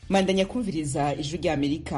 mandanya kumviriza ijwi rya amerika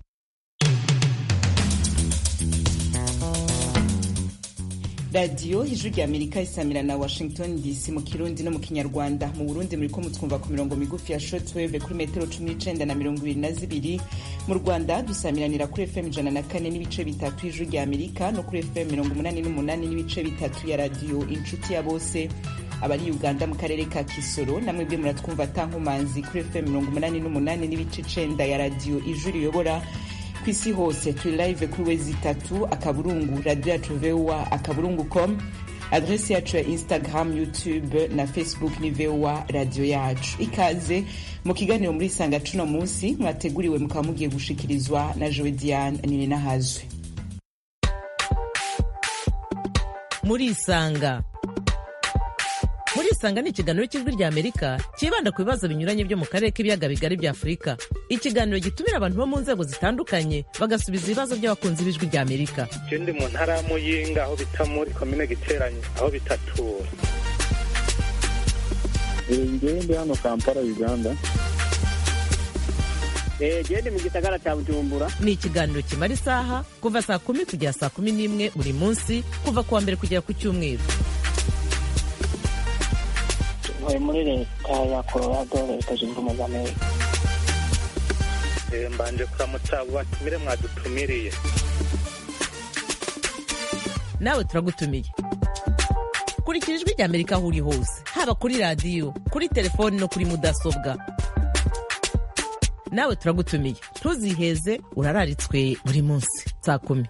radiyo ijwi rya amerika isamira na washington dc mu kirundi no mu kinyarwanda mu burundi muriko mutwumva ku mirongo migufi ya shortwave kuri metero cumi n'icenda na mirongo ibiri na zibiri mu rwanda dusamiranira kuri fm ijana na kane n'ibice bitatu ijwi rya amerika no kuri fm mirongo umunani n'umunani n'ibice bitatu ya radiyo inshuti ya bose abari uganda mu karere ka kisoro namwe bwe muratwumva atankomanzi kuri fm mirongo umunani n'umunani n'ibice icenda ya radiyo ijwi riyobora ku isi hose turi live kuri wezi itatu akaburungu radio yacu voa akaburungu com adresi yacu ya instagram youtube na facebook ni voa radio yacu ikaze mu kiganiro muri isanga cuno munsi mwateguriwe mukaba mugiye gushikirizwa na jowe diane nininahazwe muri isanga muri isanga ni ikiganiro cy'ijwi rya amerika cyibanda ku bibazo binyuranye byo mu karere k'ibiyaga bigari bya afurika ikiganiro gitumira abantu bo mu nzego zitandukanye bagasubiza ibibazo by'abakunzi b'ijwi rya amerika je ndi mu ntara ya muyinga aho bita muri komine giteranye aho bitatura ngewe ndi hano kampala uganda gende mu gisagara cya bujumbura ni ikiganiro kimara isaha kuva saa kumi kugera saa kumi n'imwe buri munsi kuva ku wa mbere kugera ku cyumweru ntuye muri leta ya colorado leta zunze ubumwe za amerika Eh, mbanje kuramutsa abo batumire mwadutumiriye nawe turagutumiye kurikira ijwi rya amerika aho uri hose haba kuri radiyo kuri telefoni no kuri mudasobwa nawe turagutumiye ntuziheze urararitswe buri munsi saa kumi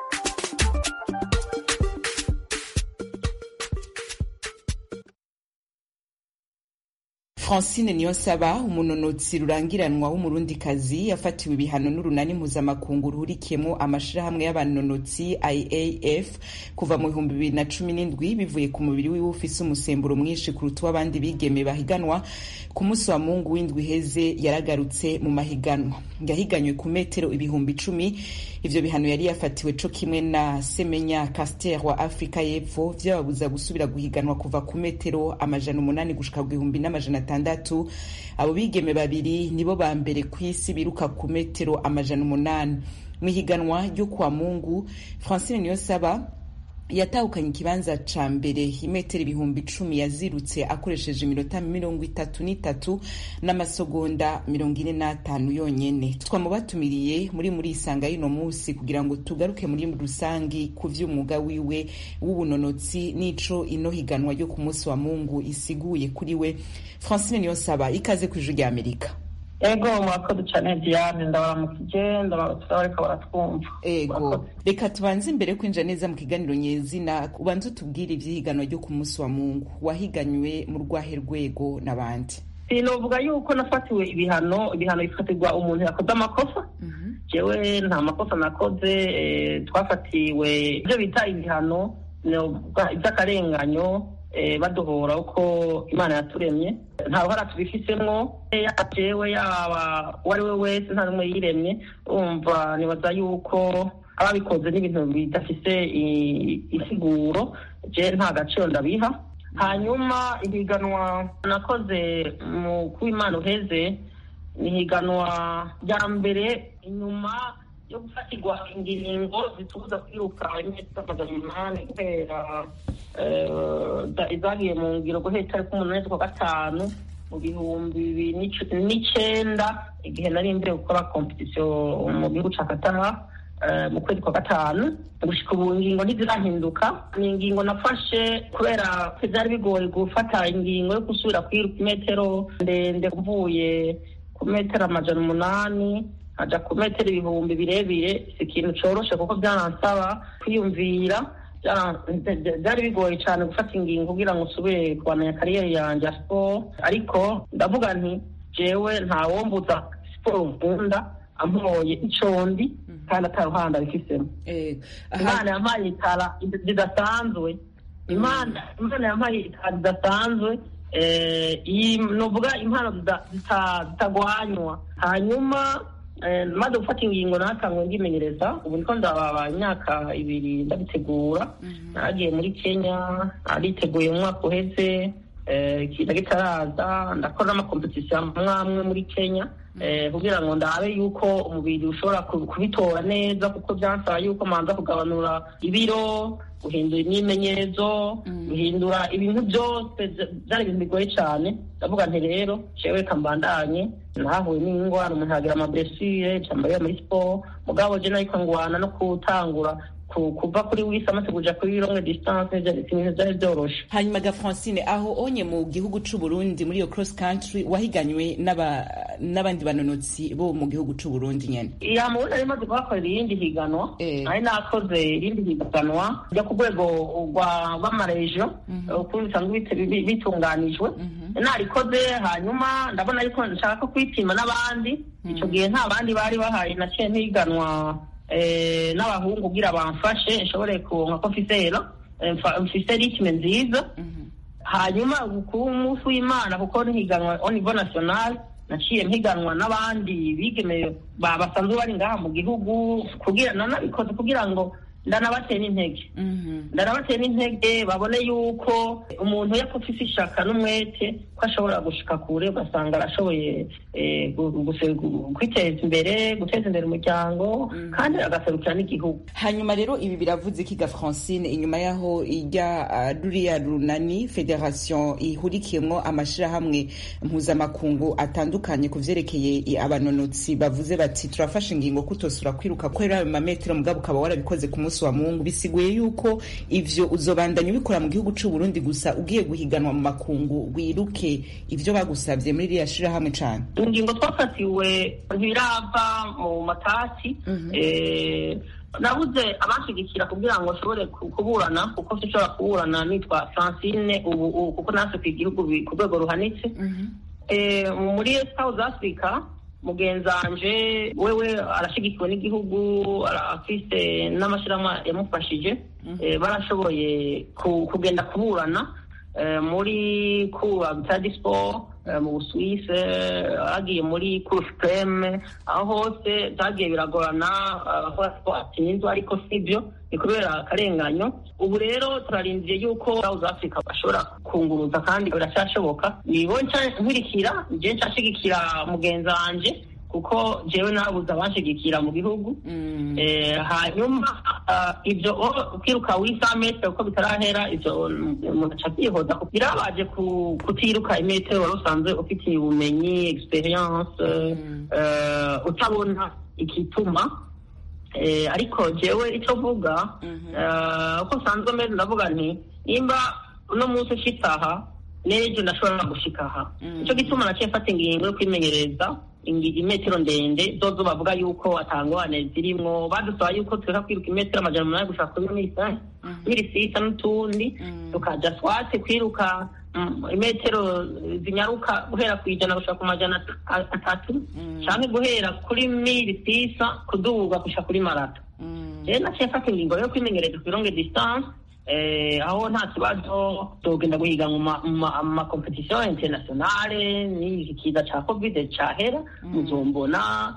francine niyonsaba umunonotsi rurangiranwa w'umurundikazi yafatiwe ibihano n'urunani mpuzamakungu ruhurikiyemo amashirahamwe y'abanonotsi iaf kuva mu bihumbi bibiri na cumi n'indwi bivuye ku mubiri wiwe ufise umusemburo mwinshi kuruta uw'abandi bigeme bahiganwa ku munsi wa mungu w'indwi iheze yaragarutse mu mahiganwa yahiganywe ku metero ibihumbi icumi ivyo bihano yari yafatiwe co kimwe na semenya caster wa afrika y'epfo vyababuza gusubira guhiganwa kuva ku metero amajana umunani gushika ku gihumbi n'amajana atandatu abo bigeme babiri nibo ba mbere ku isi biruka ku metero amajana umunani mu ihiganwa ryo kwa mungu francine niyonsaba yatahukanye ikibanza ca mbere imetero ibihumbi icumi yazirutse akoresheje iminota mirongo itatu n'itatu n'amasegonda mirongo ine n'atanu yonyene twamubatumiriye muri muri isanga y'uno munsi kugira ngo tugaruke muri rusangi ku vy'umwuga wiwe w'ubunonotsi n'ico ino higanwa ryo ku munsi wa mungu isiguye kuri we francine niyonsaba ikaze ku ijwi rya amerika ego mwakoze cyane diane ndabaramukije ndabaramukije bariko baratwumva ego reka tubanze imbere kwinjira neza mu kiganiro nyezina ubanze utubwire ivy'ihiganwa ryo ku munsi wa mungu wahiganywe mu rwahe rwego n'abandi sinovuga yuko nafatiwe ibihano ibihano bifatirwa umuntu yakoze amakosa jewe nta makosa nakoze eh, twafatiwe ibyo bita ibihano novuga iby'akarenganyo eh, baduhora uko imana yaturemye nta ruhara tubifisemwo yaba jewe yaba uwo ari we wese nta n'umwe yiremye urumva nibaza yuko ababikoze n'ibintu bidafise i- isiguro je nta gaciro ndabiha hanyuma ihiganwa nakoze mu kuw'imana uheze ni ihiganwa rya mbere inyuma yo gufatirwa ingingo zitubuza kwiruka imetero amajana umunani guhera eh, za- izagiye mu ngiro guhera itariki umunani z'ukwa gatanu mu bihumbi bibiri n'ic- n'icenda igihe nari mbere gukora kompetisiyo mu gihugu ca katara eh, mu kwezi kwa gatanu gushika ubu ingingo ntizirahinduka ni ingingo nafashe kubera ko vyari bigoye gufata ingingo yo gusubira kwiruka imetero ndende mvuye ku metero amajana umunani aja ku metero ibihumbi birebire si ikintu coroshe kuko vyaransaba kwiyumvira Vyara- vyari bigoye cane gufata ingingo kugira ngo usubire kubandanya kariyeri yanje ya siporo ariko ndavuga nti jewe ntawombuza siporo nkunda ampoye ico ndi kandi ataruhanda bifisemo Eh, aha- imana yampaye itara ridasanzwe imana imana yampaye itara ridasanzwe eh, iyi- nuvuga impano zida- zita- zitagwanywa hanyuma eh, maze gufata ingingo natangwe ndimenyereza ubu niko ndababa imyaka ibiri ndabitegura nagiye muri kenya nariteguye mu mwaka uheze kiza kitaraza ndakora n'amakompetisiyo amwe amwe muri kenya kugira ngo ndabe yuko umubiri ushobora kubitora neza kuko byansaba yuko manza kugabanura ibiro guhindura imyimenyerezo guhindura ibintu byose byari ibintu bigoye cyane ndavuga nti rero jewe reka mbandanye nahuye n'indwara umuntu yagira amablessure cyambaye muri siporo mugabo je nariko ngwana no gutangura kuva kuri wisi amaze kuja kuri longue distance ibintu vyari vyoroshe hanyuma ga francine aho onye mu gihugu c'uburundi muri iyo cross country wahiganywe n'abandi banonotsi bo mu gihugu c'uburundi nyene ya mubundi nari maze kuhakorera irindi higanwa nari nakoze irindi higanwa ryo ku rwego rw'amarejo ukuntu bisanzwe bitunganijwe narikoze hanyuma ndabona yuko nshaka kwipima n'abandi ico gihe nta bandi bari bahari naciye ntiganwa n'abahungu kugira bamfashe nshobore kuronka ko mfise rero mfise ritme nziza hanyuma ku munsi w'imana kuko ntihiganwa au niveau national naciye mpiganwa n'abandi bigeme basanzwe bari ngaha mu gihugu kugira nanabikoze kugira ngo ndanabateye n'intege ndanabateye n'intege babone yuko umuntu iyo afise ishaka n'umwete ko ashobora gushika kure ugasanga arashoboye kwiteza imbere guteza imbere umuryango kandi agaserukira n'igihugu hanyuma rero ibi biravuze ikiga francine inyuma y'aho ijya ruriya runani federation ihurikiyemo amashirahamwe mpuzamakungu atandukanye ku vyerekeye abanonotsi bavuze bati turafashe ingingo kutosura kwiruka kwera ayo mametero mugabo ukaba warabikoze ku munsi wa mungu bisiguye yuko ivyo uzobandanya ubikora mu gihugu c'uburundi gusa ugiye guhiganwa mu makungu wiruke ivyo bagusavye muri ririya shirahamwe cane ingingo twafatiwe ntibirava mu matasi nabuze abanshigikira kugira ngo nshobore kuburana kuko sinshobora kuburana nitwa francine ubu kuko natwe ku igihugu ku rwego ruhanitse muri south africa mugenzanje wewe arashigikiwe n'igihugu afise n'amashyirahamwe yamufashije barashoboye kugenda kuburana muri kuba bitadi siporo mu busuwise agiye muri kuru supreme aho hose byagiye biragorana ko atsinzwe ariko sibyo ni kubera akarenganyo ubu rero turarindiye yuko south africa bashobora kunguruza kandi biracyashoboka nibo nkurikira je nshashigikira mugenzi wanje kuko jewe nabuze abanshigikira mu gihugu hanyuma ibyo kwiruka wisa metero uko bitarahera ibyo umuntu aca byihoza birabaje kutiruka imetero wari usanzwe ufitiye ubumenyi experience utabona igituma ariko jewe icyo mvuga uko nsanzwe meze ndavuga nti nimba uno munsi ushitse aha n'ejo ndashobora gushika aha nicyo gituma naciye mfata ingingo yo kwimenyereza imetero ndende zozo bavuga yuko atangwane zirimwo badusaba yuko tureka kwiruka imetero amajana umunani gushaka kuri misa mirisisa n'utundi tukaja swate kwiruka imetero zinyaruka guhera ku ijana gushaka ku majana atatu canke guhera kuri mirisisa kuduga gushika kuri marato rero naciye mfata ingingo yo kwimenyereza ku longue distance aho nta kibazo tugenda guhiga mu makompetisiyo internationale n'iki kiza ca covid cahera muzombona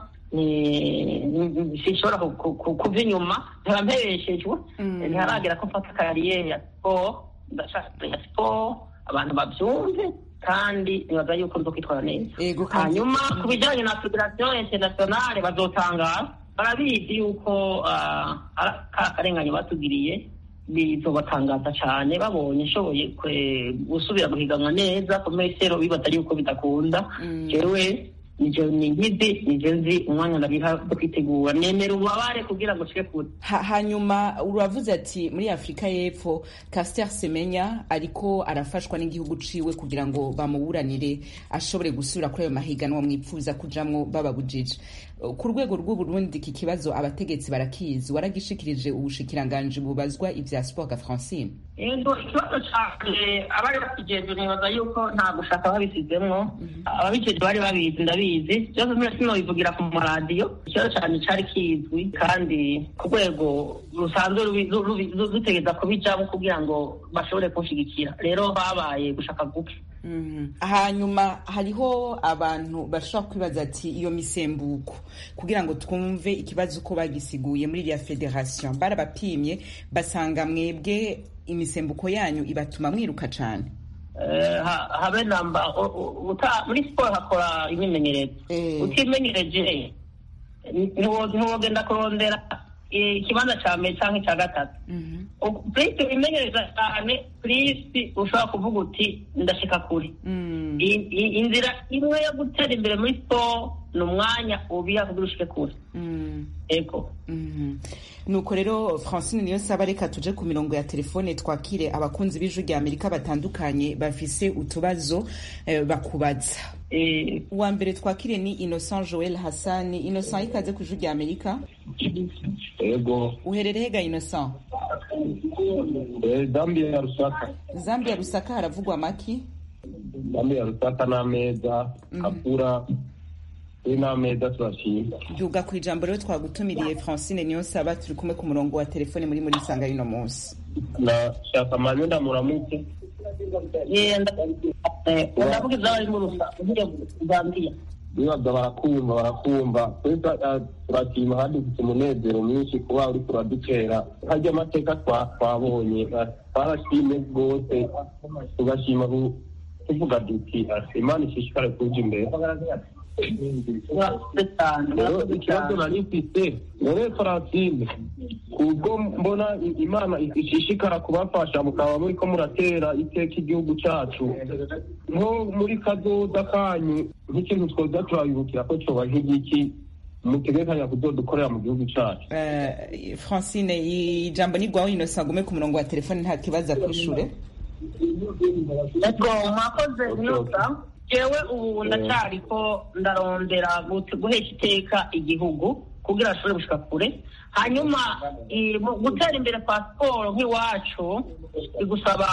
sinshobora kuva inyuma nkaba mpebeshejwe ntiharagera ko mfata kariyeri ya siporo ndashaka ya siporo abantu bavyumve kandi nibaza yuko nzo kwitwara neza hanyuma ku bijanye na federasiyo internationale bazotangara barabizi yuko akarengane batugiriye bizobatangaza cyane babonye nshoboye gusubira guhiganwa neza ku mesero bibaza yuko bidakunda jewe nijo ni nkizi nijo nzi umwanya ndabiha kwitegura nemera ububabare kugira ngo nshike kure hanyuma uravuze ati muri afurika y'epfo Caster Semenya ariko arafashwa n'igihugu ciwe kugira ngo bamuburanire ashobore gusubira kuri ayo mahiganwa mwipfuza kujamwo bababujije ku rwego rw'uburundi iki kibazo abategetsi barakizi waragishikirije ubushikiranganji bubazwa ivya sport ga francine yego ikibazo cane abari bakijejwe nibaza yuko nta gushaka babisizemwo ababijejwe bari babizi ndabizi byose mbere sinobivugira ku maradiyo ikibazo cane cari kizwi kandi ku rwego rusanzwe rutegeza kubijamo kugira ngo bashobore kunshigikira rero babaye gushaka guke hanyuma hariho abantu bashobora kwibaza ati iyo misembuko kugira ngo twumve ikibazo uko bagisiguye muri iriya federation barabapimye basanga mwebwe imisembuko yanyu ibatuma mwiruka cane eh, ha- habe namba u- u- uta- muri siporo hakora imyimenyerezo Eh. utimenyereje ntiwo- ntiwogenda kurondera eh, ikibanza cya mbere cyangwa icya gatatu Mhm. purisi wimenyereza cyane purisi ushobora kuvuga uti ndashika kure Mm. I- i- inzira imwe yo gutera imbere muri siporo ni umwanya ubiha kugira ushike kure Mm. ego Mhm. nuko rero francine niyo saba reka tuje ku mirongo ya telefone twakire abakunzi b'ijwi rya amerika batandukanye bafise utubazo eh, bakubaza Eh, uwa mbere twakire ni innocent joel hassani innocent ikaze ku ijwi rya amerika yego uherereye ga innocent Eh, dambi ya rusaka zambia rusaka haravugwa amaki dambi ya rusaka n'ameza kakura we n'ameza turashima duga ku ijambo rero twagutumiriye francine niyo saba turi kumwe ku murongo wa telefone muri muri sanga y'uno munsi nashaka manye ndamuramutse eh, nda- eh, ndavuga iby'abari mu rusa ugiye Zambia bibaza barakumva barakumva twese ah, turashima kandi dufite umunezero mwinshi kuba uri turadukera harya amateka twa- twabonye ah, twarashimye rwose tugashima ku- tuvuga duti ah, imana ishishikare kuja imbere murakoze cyane rero murakoze ikibazo cyane nari mfite wowe farasine ubwo mbona i- imana ishishikara kubafasha mukaba muri ko muratera iteka igihugu cyacu nko muri kazoza kanyu nk'ikintu twoza turabibukira ko coba nk'igiki mutegekanya kuzodukorera mu gihugu cyacu Eh, francine ijambo ni rwawe innocent agume ku murongo wa telefone nta kibazo akwishure ego mwakoze neza jewe ubu ndacyariko ndarondera gut- guhesha iteka igihugu kugira ashobore gushika kure hanyuma i- mu gutera imbere kwa siporo nk'iwacu bigusaba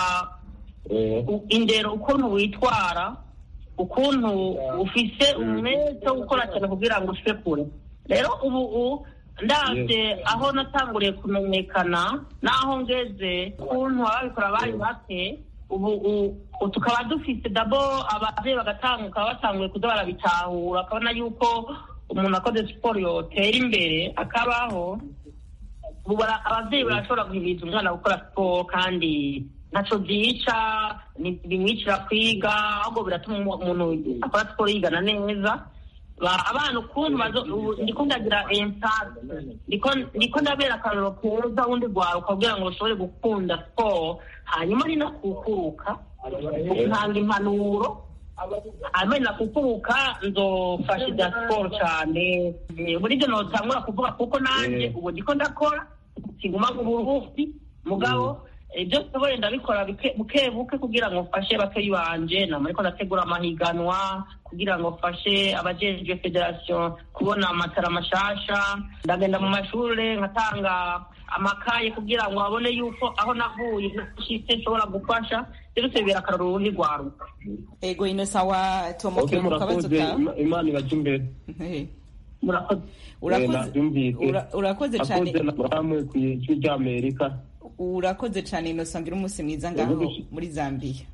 Eh, u- indero ukuntu witwara ukuntu ufise umwete wo gukora cyane kugira ngo ushike kure rero ubu u- ndabye aho natanguriye kumenyekana n'aho ngeze ukuntu ababikora bari bake ubu u- u- tukaba dufite dabo ababyeyi bagatanguka batanguye kuza barabitahura akabona yuko umuntu akoze siporo yotera imbere akabaho ubu bara- ababyeyi barashobora guhimiriza umwana gukora siporo kandi ntaco byica ni- bimwicira kwiga ahubwo biratuma umu- umuntu akora siporo yigana neza Ba- abana ukuntu bazo- ubu ndiko ndagira empate ndiko ndiko ndabera akarorero keza wundi rwaruka kugira ngo rushobore gukunda siporo hanyuma ni nakukuruka ntanga impanuro hanyuma ni nakukuruka nzofasha ibya siporo cyane Eh, muri ibyo notangura kuvuga kuko nanjye Eh. ubu ndiko ndakora kiguma mu buruhusi mugabo ibyo nshoboye ndabikora bike- buke buke kugira ngo mfashe bakeyi banje nama ariko ndategura amahiganwa kugira ngo mfashe abajejwe federasiyo kubona amatara mashasha ndagenda mu mashure nkatanga amakaye kugira ngo babone yuko aho navuye nashitse nshobora gufasha byose bibera akarorero urundi rwaruka ego innocent wa ok tomokeye ku kabazo murakoze kawe Ima- imana ibaje imbere Eh, murakoze urakoze nabyumvise. ura- urakoze cyane akoze namwe ku ijwi ry'amerika urakoze cyane innocent ngira umunsi mwiza ngaho Urakoze. muri zambia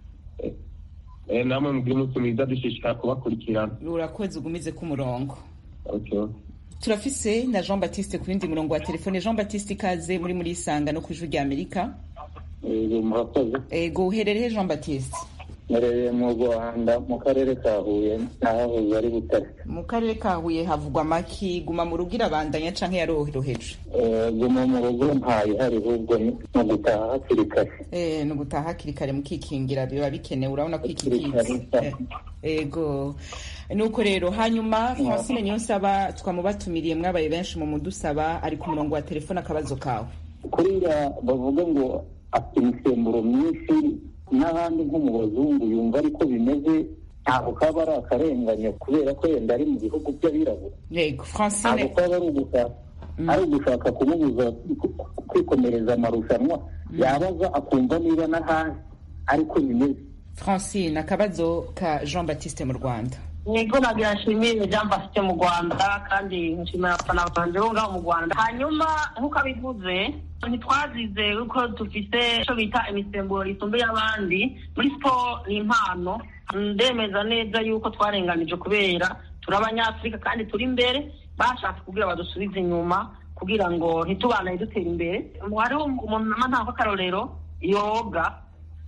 Eh, namwe mubwire umunsi mwiza dushishikara kubakurikirana urakoze ugumize ku murongo Okay. turafise na jean baptiste ku yindi murongo wa telefone jean baptiste ikaze muri muri isanga no ku ijwi rya amerika Eh, murakoze ego uherereye jean baptiste mpereye mu rwanda mu karere ka huye n'ahahoze ari butare mu karere ka huye havugwa amaki guma mu rugo irabandanya canke yaroroheje Eh, guma mu rugo ntayihari ahubwo ni mu gutaha hakiri kare Eh, ni ugutaha hakiri kare mukikingira biba bikenewe urabona ko iki Hakiri kare, kizi Eh, ego nuko rero hanyuma francine niyo nsaba twamubatumiriye mwabaye benshi mu mudusaba ari ku murongo wa telefone akabazo kawe kuriya bavuga ngo afite imisemburo myinshi n'ahandi nko mu bazungu yumva ariko bimeze ntabwo kaba ari akarengane kubera ko yenda ari mu bihugu by'abirabura yego ntabwo francine kaba ari ugushaka ari ugushaka kumubuza kwikomereza amarushanwa yabaza akumva niba n'ahandi ariko bimeze francine akabazo ka jean baptiste mu rwanda niko nagira nshimire jean bafite mu rwanda kandi nshimira abafana banje bo ngaho mu rwanda hanyuma nk'uko abivuze ntitwazize yuko dufite icyo bita imisemburo isumbuye abandi muri siporo ni impano ndemeza neza yuko twarenganije kubera turi abanyafurika kandi turi imbere bashatse kugira badusubize inyuma kugira ngo ntitubanaye dutera imbere hariho umuntu nama ntabwo akarorero yoga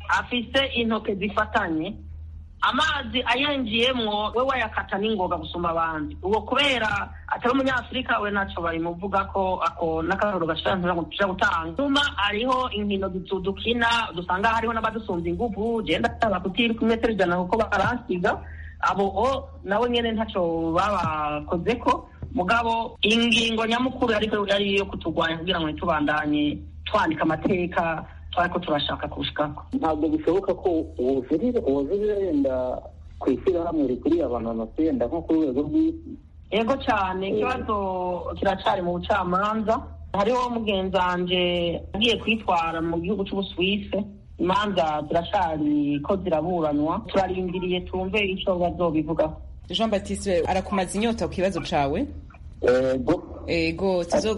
afise intoke zifatanye amazi ayenjiyemwo we wayakata n'ingoga gusumba abandi ubwo kubera atari umunyafurika we ntacyo babimuvuga ko ako n'akararo gashobora gutanga nyuma hariho inkino dukina dusanga hariho n'abadusumva inguvu genda ndaba kutiri ku metero ijana kuko baransiga abo o nabo nyene ntacyo babakoze ko mugabo ingingo nyamukuru ariko yari iyo kutugwanya kugira ngo ntitubandanye twandika amateka twariko turashaka kushikako ntabwo bishoboka ko wozurira yenda ku ishyirahamwe rikuriye abanonotsi yenda nko ku rwego rw'isi yego cyane ikibazo kiracari mu bucamanza hariho mugenzi wanje agiye kwitwara mu gihugu c'ubusuwise imanza ziracari ko ziraburanwa turarindiriye tumve ico bazobivugaho jean baptiste arakumaza inyota ku kibazo cawe ego ego tuzo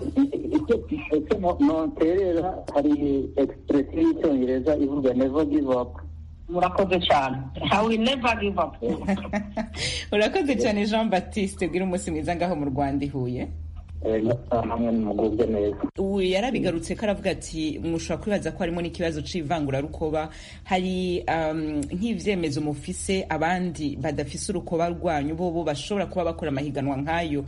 ese noterera hari expresiyo y'icyongereza ivuga never give up murakoze cyane i will never give up urakoze cyane jean baptiste bwira umunsi mwiza ngaho mu rwanda ihuye hamwe nimugubwe neza ubu yarabigarutse ko aravuga ati mushobora kwibaza ko harimo n'ikibazo c'ivangurarukoba hari um, nk'ivyemezo mufise abandi badafise urukoba rwanyu bobo bashobora kuba bakora amahiganwa nk'ayo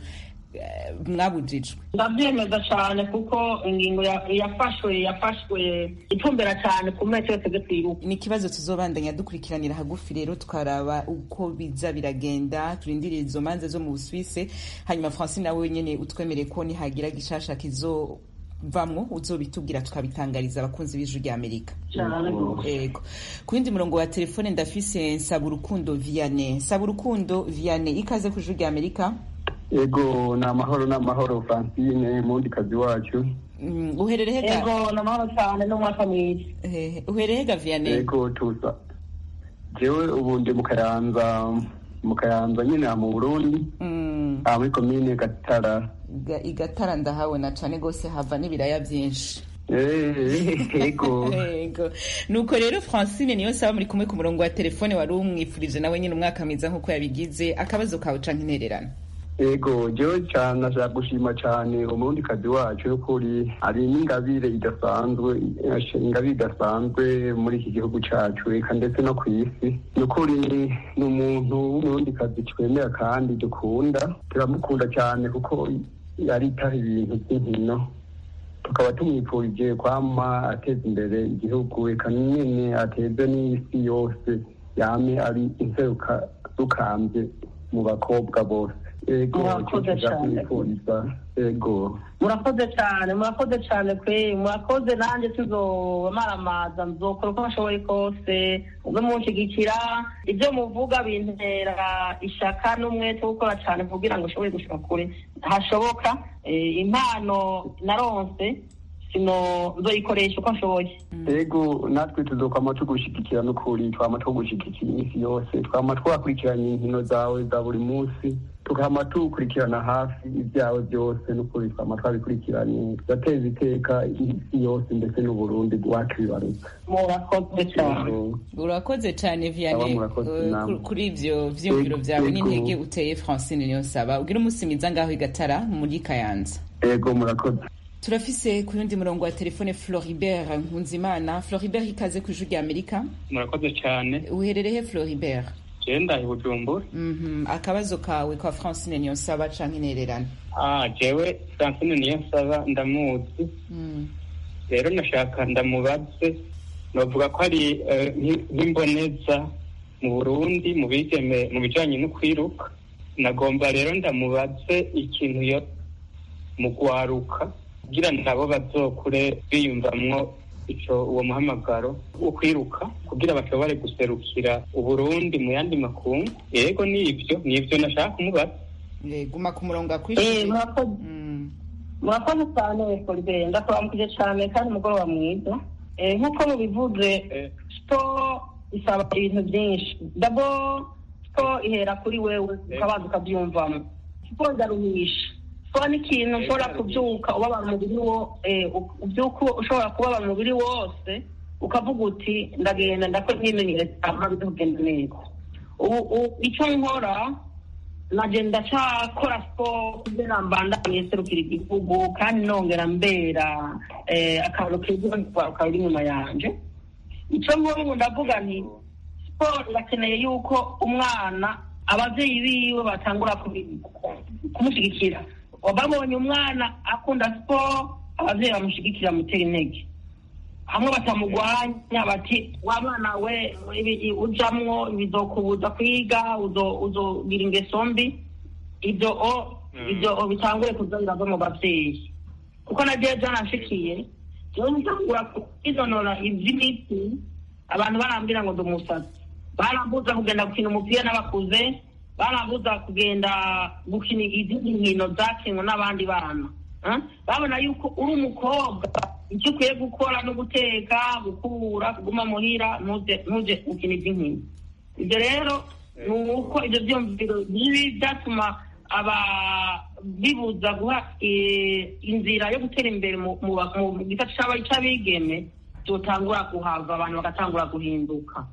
mwabujijwe ndabyemeza cyane kuko ingingo yafashwe yafashwe itumbera cyane ku metero twebwe twiruka ni ikibazo tuzobandanya dukurikiranira hagufi rero tukaraba uko biza biragenda turindiriye izo manza zo mu busuwise hanyuma francine nawe nyene utwemereye ko nihagira gishasha kizo vamwo uzobitubwira tukabitangariza abakunzi b'ijwi rya amerika yego ku yindi murongo wa telefone ndafise nsaba urukundo vianney nsaba urukundo vianney ikaze ku ijwi rya amerika ego ni amahoro ni amahoro francine mundi kazi wacu uherereye ga yego ni amahoro cyane n'umwaka mwiza uherereye ga vianney ego tuza jewe ubu ndi mu kayanza mu kayanza nyine mu burundi aha muri komine gatara igatara ndahabona cane gose hava n'ibiraya vyinshi ego ego nuko rero francine niyo saba muri kumwe ku murongo wa telefone wari umwifurije nawe nyine umwaka mwiza nk'uko yabigize akabazo kawe canke intererano ego jewe cyane nashaka gushima cyane umurundi kazi wacu y'ukuri hari n'ingabire idasanzwe ingabire idasanzwe muri iki gihugu cacu eka ndetse no ku isi ni ukuri ni umuntu w'umurundi kazi twemera kandi dukunda turamukunda cyane kuko yaritaho ibintu by'inkino tukaba tumwifurije kwama ateza imbere igihugu eka nyene ateze n'isi yose yame ari inseruka rukambye mu bakobwa bose ego Murakoze cyane. ego murakoze cyane murakoze cyane kwe murakoze nanjye tuzobamaramaza nzokora uko bashoboye kose mube munshigikira ibyo muvuga bintera ishaka n'umwete wo gukora cyane kugira ngo ushobore gushika kure hashoboka Eh, impano naronse sino nzoyikoresha uko nshoboye ego natwe tuzokwama tugushigikira n'ukuri twama tugushigikira iminsi yose twama twakurikiranye inkino zawe za buri munsi tukama tukurikirana hafi ibyawe byose n'ukuri twama twabikurikiranye tugateza iteka isi yose ndetse n'uburundi bwacu bibarutse murakoze cyane Ego. urakoze cyane Aba vianney murakoze eh, namwe. ku- kuri ivyo vyiyumviro vyawe Ego. n'intege uteye francine niyo saba ugira umunsi mwiza ngaho igatara muri kayanza ego murakoze turafise ku yundi murongo wa telefone floribert nkunzimana floribert ikaze ku ijwi rya amerika murakoze cyane uherereye floribert genda i bujumbura Mhm, akabazo kawe kwa francine niyo saba canke intererano ah jewe francine niyo nsaba ndamuzi Mm. rero nashaka ndamubaze novuga ko ari eh, nk- nk'imboneza mu burundi mu bigeme mu bijanye no kwiruka nagomba rero ndamubaze ikintu yo mu gwaruka kugira nabo bazokure biyumvamwo ico uwo muhamagaro wo kwiruka kugira bashobore guserukira uburundi mu yandi makungu yego nivyo nivyo nashaka kumubaza Eh, guma ku murongo Eh, akwishyuye murakoze Mm. murakoze cyane Colbert ndakuramukije cyane kandi umugoroba mwiza Eh, nk'uko mubivuze Eh, siporo isaba ibintu byinshi dabo siporo ihera kuri wewe ukabanza ukabyumvamo siporo iraruhisha siporo ni ikintu ushobora kubyuka ubabara umubiri wo eh, u- ubyuka ushobora kubabara umubiri wose ukavuga uti ndagenda ndakora imyimenyerezo hanyuma bize kugenda neza ubu ubu icyo nkora nagenda cyakora siporo kugira mbandanye serukira igihugu kandi nongera mbera eh, akantu keza ukaba uri inyuma yanje icyo nk'ubu ndavuga nti siporo irakeneye yuko umwana ababyeyi biwe batangura kumushyigikira babonye umwana akunda siporo ababyeyi bamushyigikira mutera intege hamwe batamugwanya bati wa mwana we ujamwo bizokubuza kwiga uzogira ingeso mbi ibyo ibyo bitangure kuza birava mu babyeyi kuko na jewe byanashikiye jewe ntitangura kwizonora ivy'imiti abantu barambwira ngo ndi umusatsi barambuza kugenda gukina umupira n'abakuze barambuza kugenda gukina izindi nkino zakinwe n'abandi bana babona yuko uri umukobwa icyo ukwiye gukora no guteka gukura kuguma muhira ntuje gukina iby'inkino ibyo rero ni uko ibyo byumviro bibi byatuma aba bibuza guha inzira yo gutera imbere mu gita cy'abigeme tutangura kuhava abantu bagatangura guhinduka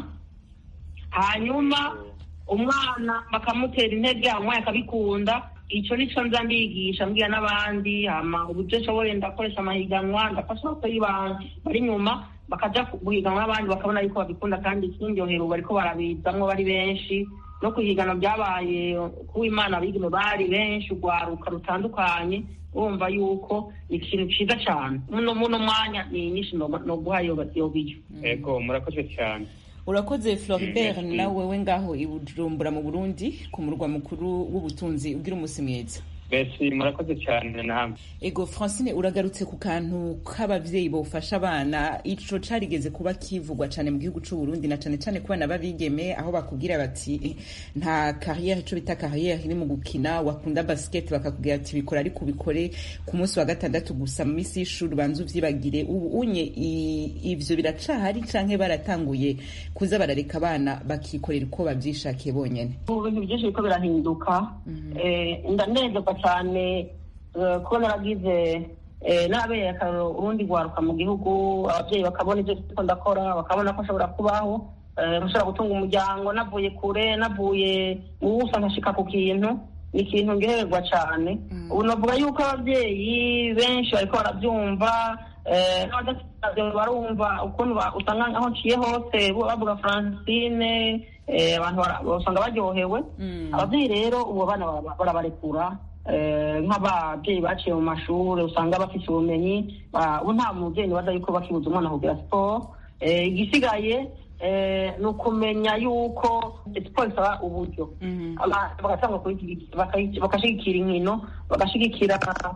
hanyuma umwana bakamutera intege hanyuma akabikunda icyo nicyo nza ndigisha mbwira n'abandi hama uburyo nshoboye ndakoresha amahiganwa ndafasha ababyeyi bari inyuma bakajya guhiganwa n'abandi bakabona yuko babikunda kandi ikindyohera ubu bariko barabizamwo bari benshi no kuhigana byabaye kuba imana abigeme bari benshi urwaruka rutandukanye urumva yuko ni ikintu cyiza cyane muno muno mwanya ni nyinshi no guha iyo biyo ego murakoze cyane urakoze floribert nawe we ngaho i bujumbura mu burundi ku murwa mukuru w'ubutunzi ugira umunsi mwiza besi murakoze cyane namwe ego francine uragarutse ku kantu k'abavyeyi bofasha abana ico carigeze kuba kivugwa cane mu gihugu c'uburundi na cane cane ku bana b'abigeme aho bakubwira bati nta carrière ico bita carrière iri mu gukina wakunda basket bakakubwira ati bikora ariko ubikore ku munsi wa gatandatu gusa mu misi y'ishuri ubanza uvyibagire ubu unye ivyo biracahari canke baratanguye kuza barareka abana bakikorera uko bavyishakiye bonyene ubu bintu byinshi biriko birahinduka ndanezerwa cyane kuba naragize n'abereye akararo urundi rwaruka mu gihugu ababyeyi bakabona ibyo turiko ndakora bakabona ko nshobora kubaho nshobora gutunga umuryango navuye kure navuye mu busa nkashika ku kintu ni ikintu ngehererwa cyane ubu navuga yuko ababyeyi benshi bariko barabyumva n'abadafite barumva ukuntu usanga aho nciye hose bavuga francine abantu usanga baryohewe ababyeyi rero ubu abana barabarekura nk'ababyeyi baciye mu mashuri usanga bafite ubumenyi ubu nta mubyeyi nibaza yuko bakibuza umwana kugira siporo igisigaye ni ukumenya yuko siporo isaba uburyo bagatanga bagashyigikira inkino bagashyigikira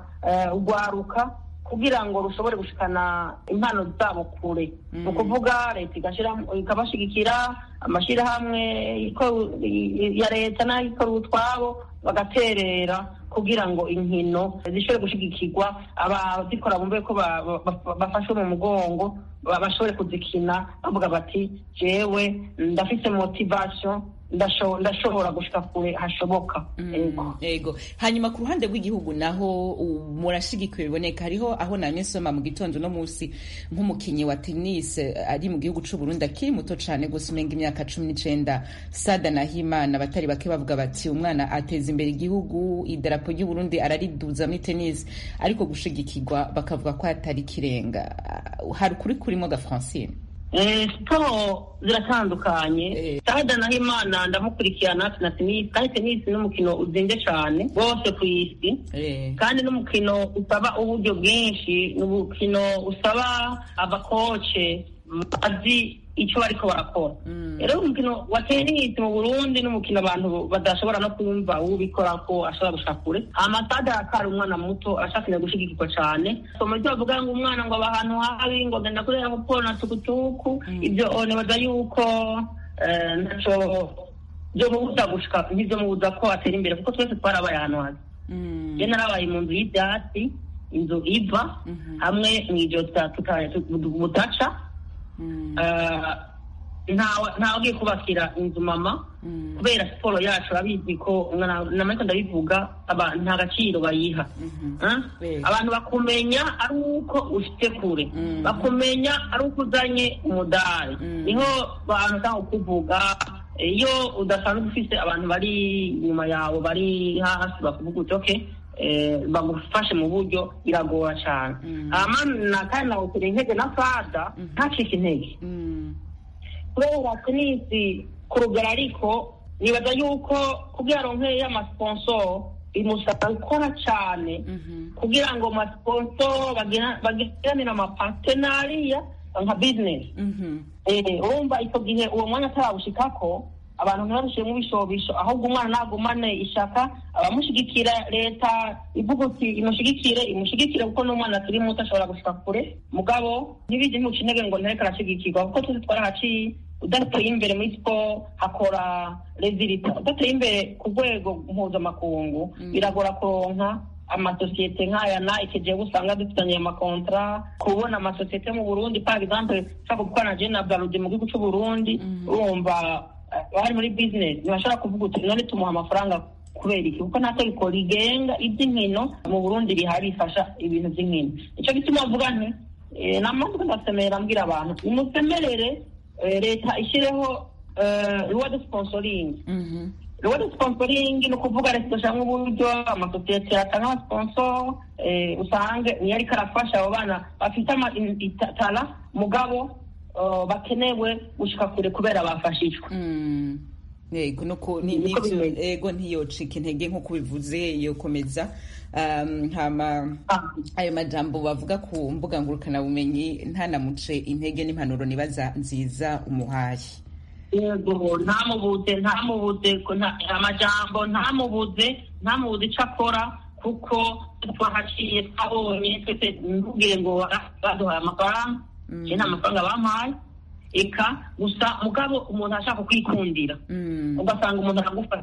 urwaruka kugira ngo rushobore gushikana impano zabo kure ni ukuvuga leta ikabashyigikira amashyirahamwe ya leta n'ayikora utwabo bagaterera kugira ngo inkino zishobore gushyigikirwa abazikora bumve ko bafashwe mu mugongo bashobore kuzikina bavuga bati jewe ndafite motivation ndashobora gushika kure hashoboka ego hanyuma ku ruhande rw'igihugu naho murashigikiwe biboneka hariho aho namye nsoma mu gitondo no munsi nk'umukinnyi wa tennis ari mu gihugu c'u Burundi akiri muto cane gusa umenga imyaka cumi n'icenda sada nahimana abatari bake bavuga bati umwana ateza imbere igihugu idarapo ry'u Burundi arariduza muri tennis ariko gushigikirwa bakavuga ko hatari kirenga hari ukuri kurimo ga Francine siporo ziratandukanye sada naho imana ndamukurikirana na tenisi kandi tenisi ni umukino uzinze cyane rwose ku isi kandi n'umukino usaba uburyo bwinshi ni umukino usaba abakoce bazi icyo bariko barakora rero umukino wa tenisi mu burundi n'umukino abantu badashobora no kumva uwubikora ko ashobora gushaka kure amasade arakari umwana muto ashakira gushigikirwa cyane somo ryo bavuga ngo umwana ngo aba ahantu habi ngo genda kurera ngo na tukutuku ibyo nibaza yuko ntaco byo mubuza gushika nk'ibyo mubuza ko atera imbere kuko twese twarabaye ahantu habi je narabaye mu nzu y'ibyatsi inzu iva hamwe mw'ijoro budaca ntawe ugiye kubakira inzu mama kubera siporo yacu urabizi ko namariko ndabivuga nta gaciro bayiha abantu bakumenya ari uko ufite kure bakumenya ari uko uzanye umudari niho bantu cyangwa kuvuga iyo udasanzwe ufite abantu bari inyuma yawe bari hasi bakuvuga uti oke bagufashe mu buryo biragora cyane na kandi nawutera intege na fada ntacike intege kubera tenisi ku rugero ariko nibaza yuko kugira aronke y'amasponsor bimusaba gukora cyane kugira ngo amasponsor bagiranire amapartenariya nka bizinesi urumva icyo gihe uwo mwanya atarawushikako abantu ntibabishyiremo ibishobisho ahubwo umwana nagumane ishaka abamushyigikira leta ivuga uti imushyigikire imushyigikire kuko n'umwana akiri muto ashobora gushika kure mugabo ntibijye ntuca intege ngo ntareke arashyigikirwa kuko tuzi twarahaciye udateye imbere muri siporo hakora rezilita udateye imbere ku rwego mpuzamakungu biragora kuronka amasosiyete nk'aya na ikigiye usanga dufitanye amakontra kubona amasosiyete mu burundi par exemple nshaka gukorana na na barudi mu gihugu cy'uburundi urumva bari muri bizinesi ntibashobora kuvuga uti none tumuha amafaranga kubera iki kuko nta tegeko rigenga iby'inkino mu burundi rihari rifasha ibintu by'inkino icyo gituma mvuga nti namanza ndasemerera mbwira abantu nimusemerere leta ishyireho ruwa de sponsoringi ruwa de sponsoringi ni ukuvuga leta idashiramo uburyo amasosiyete yatanga amasponsor usange niyo ariko arafasha abo bana bafite itara mugabo bakenewe gushika kure kubera bafashijwe yego nuko ego ntiyocika intege nk'uko bivuze yokomeza hama ayo majambo bavuga ku mbuga ngurukanabumenyi ntanamuce intege n'impanuro nibaza nziza umuhaye yego ntamubuze ntamubuze amajambo ntamubuze ntamubuze icyo akora kuko twahaciye twabonye twese ntubwire ngo baduhaye amafaranga iki nta mafaranga bampaye eka gusa mugabo umuntu ashaka kwikundira ugasanga umuntu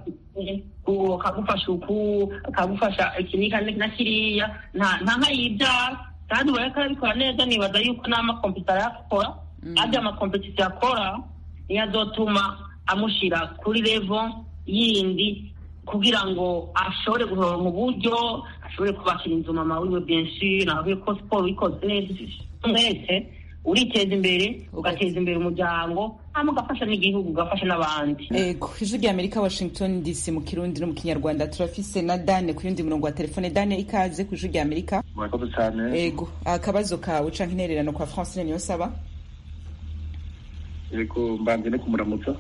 akagufasha uku akagufasha iki na kiriya nta nkayibyara kandi ubona ko arabikora neza nibaza yuko n'amakompiyuta arayakora kandi amakompiyuta akora niyo azotuma amushyira kuri revo yindi kugira ngo ashobore guhoronka uburyo ashobore kubakira inzu mama wiwe benshi nawe ko siporo ikoze neza mwese uriteza imbere ugateza imbere umuryango hanyuma ugafasha n'igihugu ugafasha n'abandi ego ijwi rya amerika washington dc mu kirundi no mu kinyarwanda turafise na dane ku yundi murongo wa telefone dane ikaze ku ijwi rya amerika murakoze cyane ego akabazo kawe canke intererano kwa francine niyo saba ego mbanze no kumuramutsa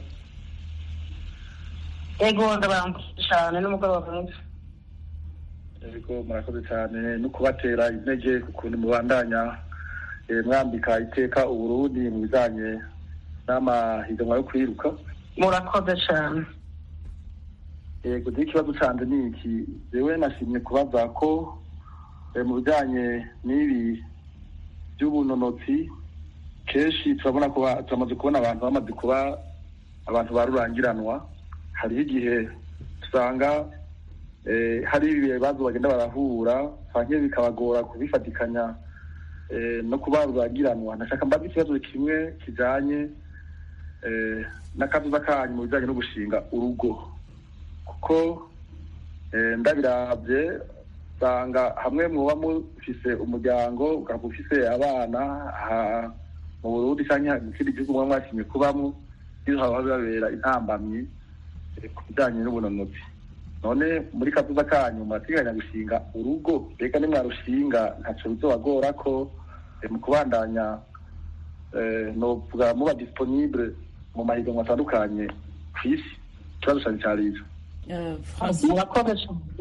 ego ndabaramutse cyane n'umugoroba mwiza ego murakoze cyane no kubatera intege ku kuntu mubandanya mwambika iteka uburundi mu bijyanye n'amahiganwa yo kwiruka murakoze cyane yego dore ikibazo cyanjye ni iki yewe nashimye kubaza ko mu bijyanye n'ibi by'ubunonotsi kenshi turabona ko turamaze kubona abantu bamaze kuba abantu barurangiranwa hariho igihe usanga hari ibibazo bagenda barahura cyangwa bikabagora kubifatikanya no kuba rurangiranwa ndashaka mbaze ikibazo kimwe kijyanye n'akazuza kanyu mu bijyanye no gushinga urugo kuko ndabirabye usanga hamwe muba mufise umuryango ukaba ufise abana mu burundi cyangwa mu kindi gihugu muba mwashimye kubamo iyo haba bibabera intambamyi ku bijyanye n'ubunonotsi none muri kazuza kanyu murateganya gushinga urugo mbega nimwarushinga ntacyo bizobagora ko mu kubandanya novuga muba disponible mu mahiganwa atandukanye ku isi ikibazo cyane cyari ico murakoze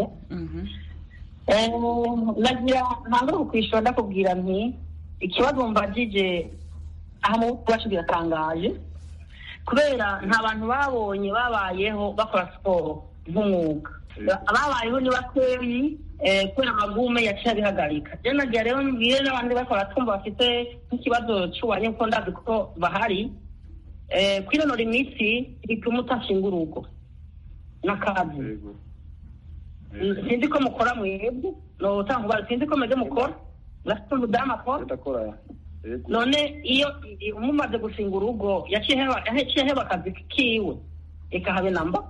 cyane nagira ntangure kukwishura ndakubwira nti ikibazo mbajije aha mu bwacu biratangaje kubera nta bantu babonye babayeho bakora siporo nk'umwuga ababayeho ni bakeyi kubera amagume yaciye abihagarika rero nagira rero mbwire n'abandi bakora twumva bafite nk'ikibazo cy'ububanyi kuko ndazi kuko bahari kwinonora imitsi bituma utashinga urugo n'akazi sinzi ko mukora mwebwe notanga ubara sinzi ko mwebwe mukora murafite umudamu akora none iyo umumaze gushinga urugo yaciye heba akazi kiwe reka habe namba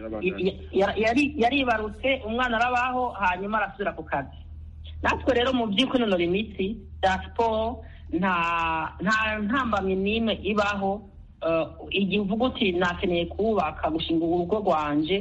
yaribarutse umwana arabaho hanyuma arasubira ku kazi natwe rero mu by'ukwinonora imitsi bya siporo nta ntambamye n'imwe ibaho igihe uvuga uti nakeneye kubaka gushinga urugo rwanje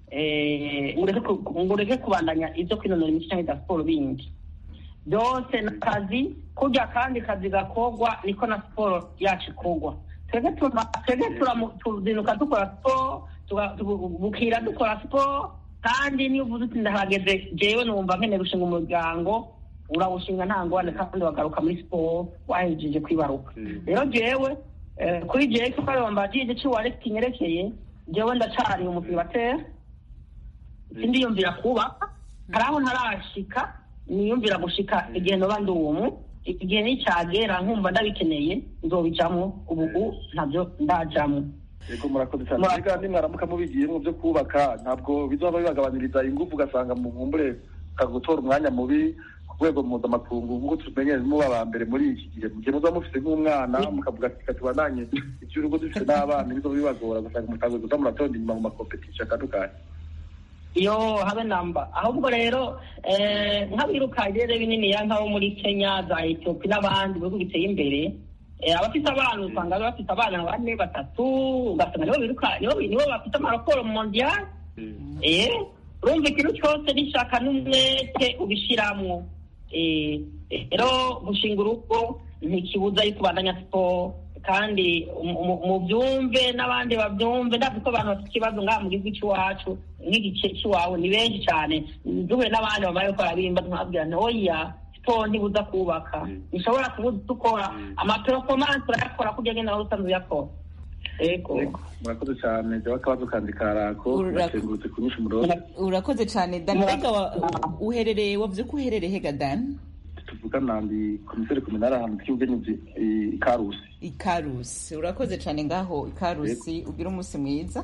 eh, ngo ureke ku- ngo ureke kubandanya ibyo kwinonora imitsi cyangwa ibya siporo bindi byose ni akazi kurya kandi kazi gakorwa niko na siporo yacu ikorwa twebwe tuma- twebwe turamu- tuzinduka dukora siporo tuga- tubu- bukira dukora siporo kandi niyo uvuze uti ndahageze jewe numva nkeneye gushinga umuryango urawushinga nta ngwane kandi wagaruka muri siporo wahejeje kwibaruka rero jewe eh, kuri jewe kuko bambajije ico wareka kinyerekeye jewe ndacari umufilibateri sindiyumvira kubaka hari aho ntarashika niyumvira gushika igihe noba ndi umu igihe nicyagera nkumva ndabikeneye nzobijamwo ubu ntabyo ndajamwo yego murakoze cyane Murakoze. mbega nimwaramuka mubigiyemo byo kubaka ntabwo bizaba bibagabaniriza ingufu ugasanga mu nkumbure gutora umwanya mubi ku rwego mpuzamakungu nk'uko tumenyere muba aba mbere muri iki gihe mu gihe muzaba mufite nk'umwana mukavuga ati reka tubandanye iby'urugo dufite n'abana bizoba bibagora ugasanga mutagoze kuza muratonda inyuma mu makompetisiyo atandukanye iyo habe namba ahubwo rero eh, nk'abiruka rero bininiya nk'abo muri kenya za etiyopi n'abandi bihugu biteye imbere eh, abafite abana usanga bafite abana bane batatu ugasanga nibo biruka nibo nibo bafite amaraporo mondiyali eh urumva ikintu cyose n'ishaka n'umwete ubishiramwo eh rero gushinga urugo ntikibuza yuko ubandanya siporo kandi mu- mu- mubyumve n'abandi babyumve ndazi ko abantu bafite ikibazo ngaha mu gihugu cy'iwacu nk'igice cy'iwawe ni benshi cyane duhuye n'abandi bamaze gukora birimba twabwira nti oya siporo ntibuza kubaka nishobora kubuza dukora amaperofomansi urayakora kurya nyine nawe usanzwe uyakora yego Yego, murakoze cyane jyaho akabazo kandi karako Ura- nakengurutse kunyisha umurongo urakoze cyane dan mbega wa- uherereye wavuze ko uherereye hega dan tuvugana ndi komiseri kominari ahantu tw'ubugenyezi i karusi ikarusi urakoze cyane ngaho ikarusi ugira umunsi mwiza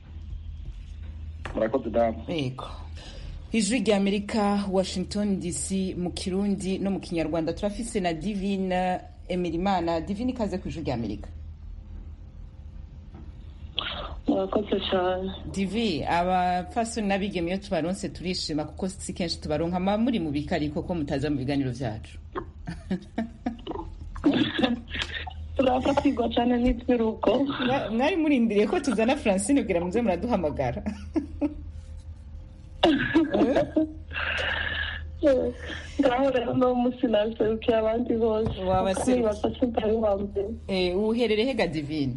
murakoze damu yego ijwi rya amerika washington dc mu kirundi no mu kinyarwanda turafise na divine emirimana divine ikaze ku ijwi rya amerika murakoze cyane divi abapfasoni n'abigeme iyo tubaronse turishima kuko si kenshi tubaronka ma muri mu bikariko ko mutaza mu biganiro byacu turafatirwa cyane n'itwiruko Mwa- mwari murindiriye ko tuzana francine kugira muze muraduhamagara ngaho rero no munsi naserukiye abandi bose Wabaserukiye. kuko nibaza ko utari uwa mbere Eh, uherereye hega divine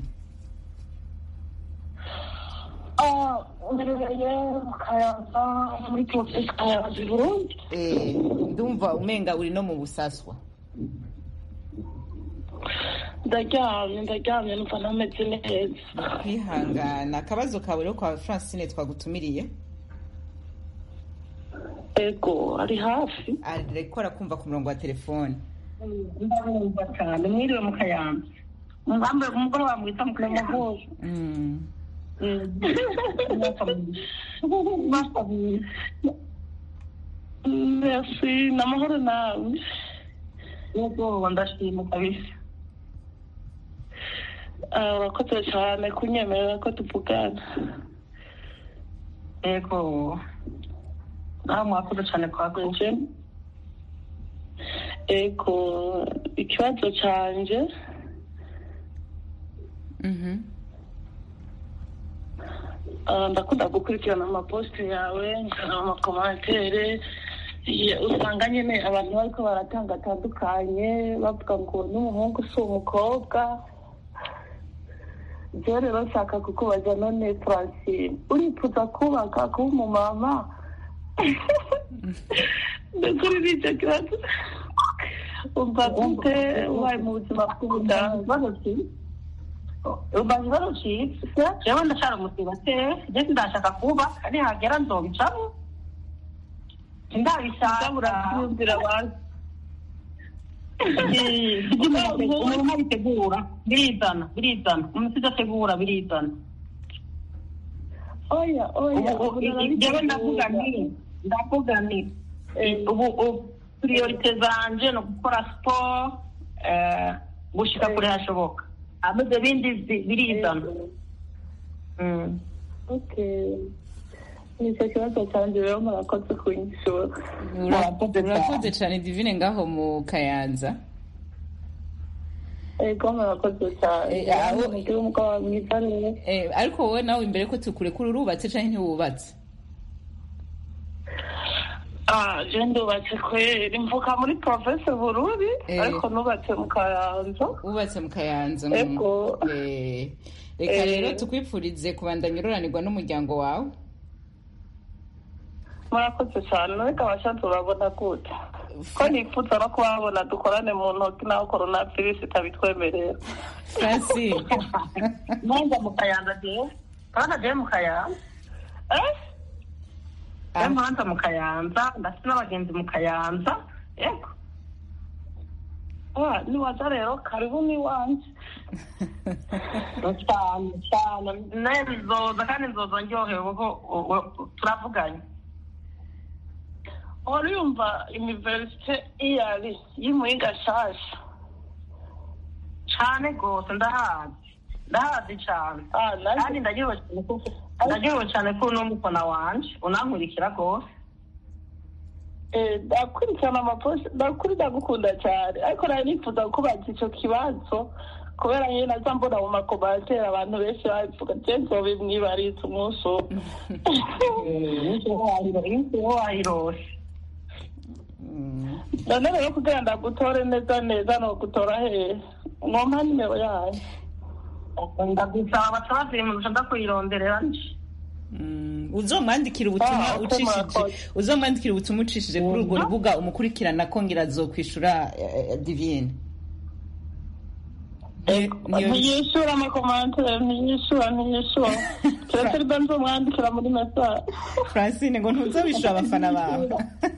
Ah, mbereye mu kayanza muri porofesi kayanza i burundi Eh, ndumva umenga uri no mu busaswa ndaryamye ndaryamye numva ntameze neza kwihangana akabazo kawe rero kwa francine twagutumiriye ego ari hafi ariko arakumva ku murongo wa telefone ndabumva cyane mwiriwe mu kayanza mwambaye umugore wamwita mu kayanza Mm. merci ni amahoro nawe yego ndashima kabisa Ah, urakoze cyane kunyemerera ko tuvugana yego nawe mwakoze cyane kwa nje ego ikibazo cyanjye Mhm. Ah, ndakunda gukurikirana amaposite yawe nkaraba amakomantere Ye- usanga nyine abantu bariko baratanga atandukanye bavuga ngo n'umuhungu si umukobwa je rero nshaka kukubaza none francine urifuza kubaka kuba umumama ndakuri n'icyo kibazo umva gute ubaye mu buzima bw'ubudaha ubaza ikibazo cyiza jewe ndacara umusibateri je ndashaka kubaka nihagera nzobicamo ndabishaka urabyumvira abantu umuntu abitegura birizana birizana umuntu udategura birizana oya oya ubu jewe ndavuga nti ndavuga nti ubu ubu priorite zanje ni ugukora siporo eh, gushika kure hashoboka ameze bindi bi- birizana Mm. okay nicyo kibazo cyanjye rero murakoze kunyishura Ura- urakoze cyane divine ngaho mu kayanza ego murakoze cyane Eh, aho- mugire umugoroba mwiza rero Eh, ariko wowe nawe imbere ko tukurekura urubatse cyangwa ntiwubatse Ah, je ndubatse kweri mvuka muri province bururi Eh. ariko nubatse mu kayanza wubatse mu kayanza Ego. Eh, reka Eh. rero tukwifurize kubandanya ururanirwa n'umuryango wawe murakoze cyane reka abashatse urabona gute ko nifuza no kubabona dukorane mu ntoki naho korona virusi itabitwemerera francine nanjye mu kayanza jewe urabona jewe mu kayanza Eh? jewe muhanza mu kayanza ndafite n'abagenzi mu kayanza yego Ah, niwaza rero karibu n'iwanjye cyane cyane nawe nzoza kandi nzoza ndyohewe kuko u- u- turavuganye urumva universite iyari y'imuyinga nshasha cyane rwose ndahazi ndahazi cyane Ah, nanjye- kandi ndaryohewe cyane kuko ndaryohewe cyane ko uri n'umufana wanje unankurikira rwose Eh, ndakurikirana amaposita ndakuri ndagukunda cyane ariko nari nifuza kubaza icyo kibazo kubera nyine naza mbona mu makomantere abantu benshi babivuga je nzobimwibariza umunsi umwe uwo wayirose none rero kugira ndagutore neza neza no gutora hehe mwompa nimero yayo ndagusaba basaba zimuza ndakuyironderera nje Mm, uzomwandikira ubutumwa Ah, okay, ucishije murakoze. uzomwandikira ubutumwa ucishije kuri urwo rubuga umukurikirana kongera azokwishura eh, divine Ni- niyo- ntiyishyura amakomantere ntiyishyura ntiyishyura keretse riba nzomwandikira muri mesaje francine ngo ntuzobishura abafana bawe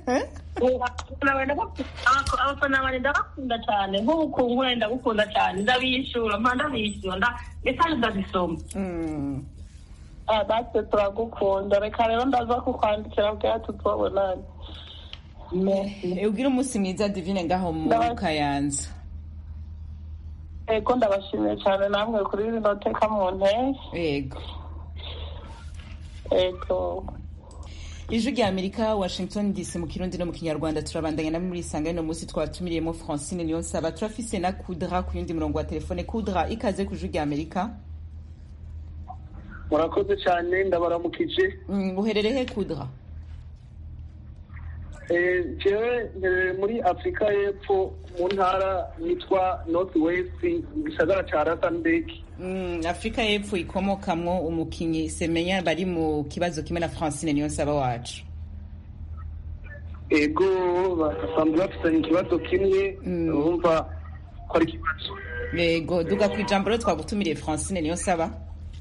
abafana bane ndabakunda cyane nk'ubukungu ndagukunda cyane ndabishyura mpa ndabishyura nda- mesaje ndazisoma Mm. Ah, natwe turagukunda reka rero ndaza kukwandikira bwa tutubonane Eh, ugire umunsi mwiza divine ngaho mu Ndaba- kayanza ego ndabashimiye cyane namwe kuri rino teka mu ntege yego ego ijwi rya amerika washington dc mu kirundi no mu kinyarwanda turabandanya na muri isanga y'uno munsi twatumiriyemo francine niyonsaba turafise na kudra ku yundi murongo wa telefone kudra ikaze ku ijwi rya amerika murakoze cyane ndabaramukije Mm, uherereye he kudra Eh, jewe ntereye muri afurika y'epfo mu ntara yitwa north west mu gisagara ca rasandeki Mm, afurika y'epfo ikomokamwo umukinyi semenya bari mu kibazo kimwe na francine niyonsaba wacu ego basanzwe bafitanye ikibazo kimwe urumva ko ari ikibazo yego duga ku ijambo rero twagutumiriye francine niyonsaba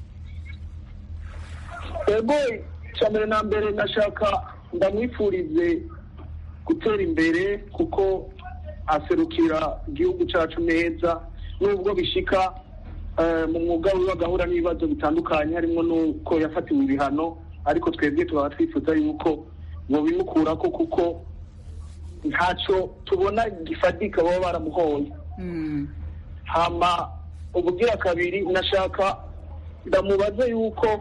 ego icya mbere na mbere ndashaka ndamwifurize gutera imbere kuko aserukira igihugu cyacu neza nubwo bishika eh, mu mwuga wiwe agahura n'ibibazo bitandukanye harimo n'uko yafatiwe ibihano ariko twebwe tukaba twifuza yuko bobimukurako kuko ntacyo tubona gifatika baba baramuhoye Mm. hama ubugira kabiri nashaka ndamubaze yuko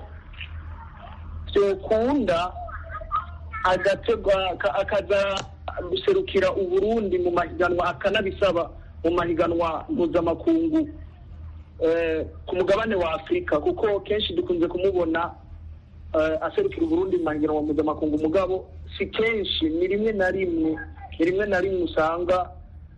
byokunda agategwa aka- akaza guserukira uburundi mu mahiganwa akanabisaba mu mahiganwa mpuzamakungu eh, ku mugabane wa afurika kuko kenshi dukunze kumubona eh, aserukira uburundi mu mahiganwa mpuzamakungu mugabo si kenshi ni rimwe na rimwe ni rimwe na rimwe usanga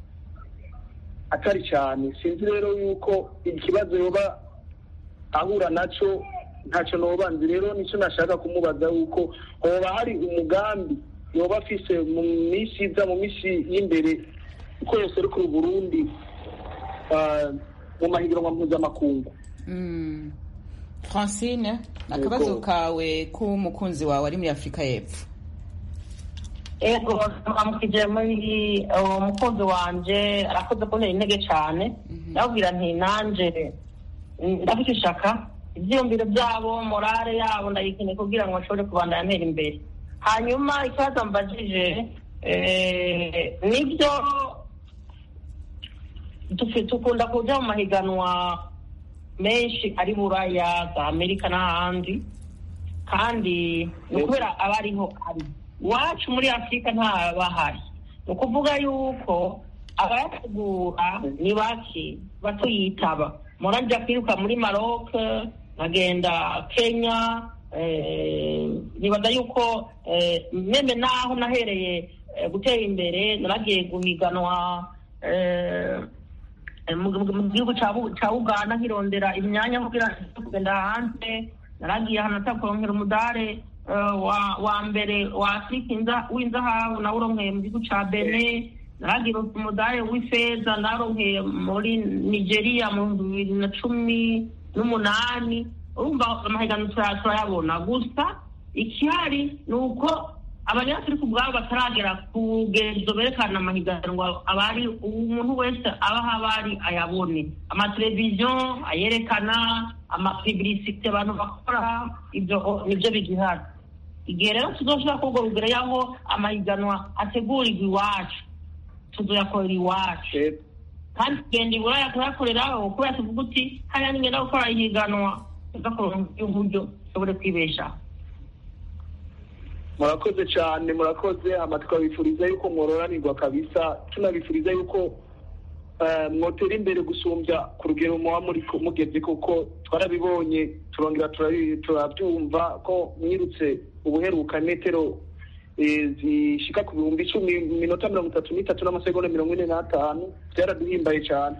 atari cyane sinzi rero yuko ikibazo yoba ahura nacyo ntacyo nobanzi rero nicyo nashaka kumubaza yuko hoba hari umugambi yoba afise mu minsi iza mu minsi y'imbere uko yoserukira uburundi ah, mu mahiganwa mpuzamakungu Mm. francine akabazo Yego. kawe k'umukunzi wawe ari muri afurika y'epfo ego amukije muri uwo mukunzi wanje arakoze kuntera intege cyane ndababwira nti nanje mm, ndafite ishaka ibyiyumviro byabo morale yabo ndayikeneye kugira ngo bashobore kubandanya ntera imbere hanyuma ikibazo mbajije eh, nibyo tufi- dukunda kuja mu mahiganwa menshi ari buraya za amerika n'ahandi kandi ni ukubera aba ariho ari iwacu muri afurika ntabahari ni ukuvuga yuko abayategura ni bake batuyitaba murajya kwiruka muri maroc nkagenda kenya nibaza yuko meme naho nahereye gutera imbere naragiye guhiganwa mu gihugu cya uganda nkirondera imyanya kugira kugenda hanze naragiye ahantu atakurongera umudare wa mbere wa afurika w'inzahabu nawe uronkeye mu gihugu cya bene naragiye umudare w'ifeza naronkeye muri nigeria mu bihumbi bibiri na cumi n'umunani urumva amahiganwa turayabona gusa ikihari ni uko abanyafurika ubwabo bataragera ku rugezo berekana amahiganwa abari umuntu wese aba aho abari ayabone amateleviziyo ayerekana amapibilisite abantu bakora ibyo nibyo bigihari igihe rero tuzoshobora kubwo rugero y'aho amahiganwa ategurirwa iwacu tuzoyakorera iwacu kandi tugenda iburaya kuyakoreraho kubera tuvuga uti hariya ningenda gukora ihiganwa tugakorera uburyo dushobore kwibeshaho murakoze cyane murakoze amatwi abifuriza yuko mwororanirwa kabisa tunabifuriza yuko mwotera imbere gusumbya ku rugero muba mugeze kuko twarabibonye turongera turabyumva ko mwirutse ubuheruka metero zishika ku bihumbi icumi mu minota mirongo itatu n'itatu n'amasegonda mirongo ine n'atanu byaraduhimbaye cyane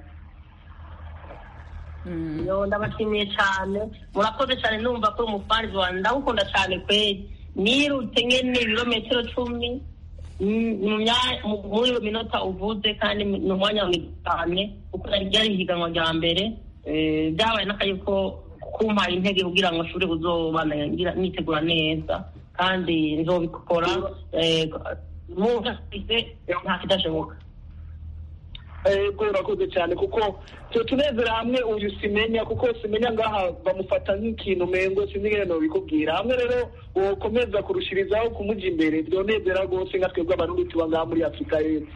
ndabashimiye cyane murakoze cyane numva ko umufarizi wanjye ndagukunda cyane kweri nirutse nyine ibirometero cumi muri iyo minota uvuze kandi ni umwanya mwiza cyane kuko ryari ihiganwa rya mbere byabaye n'akayi ko kumpaye intege kugira ngo nshobore kuzobana nitegura neza kandi nzobikora nta kidashoboka ego urakoze cyane kuko tunezera hamwe uyu simenya kuko simenya ngaha bamufata nk'ikintu mengo sinzi ngene bikubwira hamwe rero wokomeza kurushirizaho kumuja imbere byonezera rwose nka twebwe abarundi tuba ngaha muri afurika y'epfo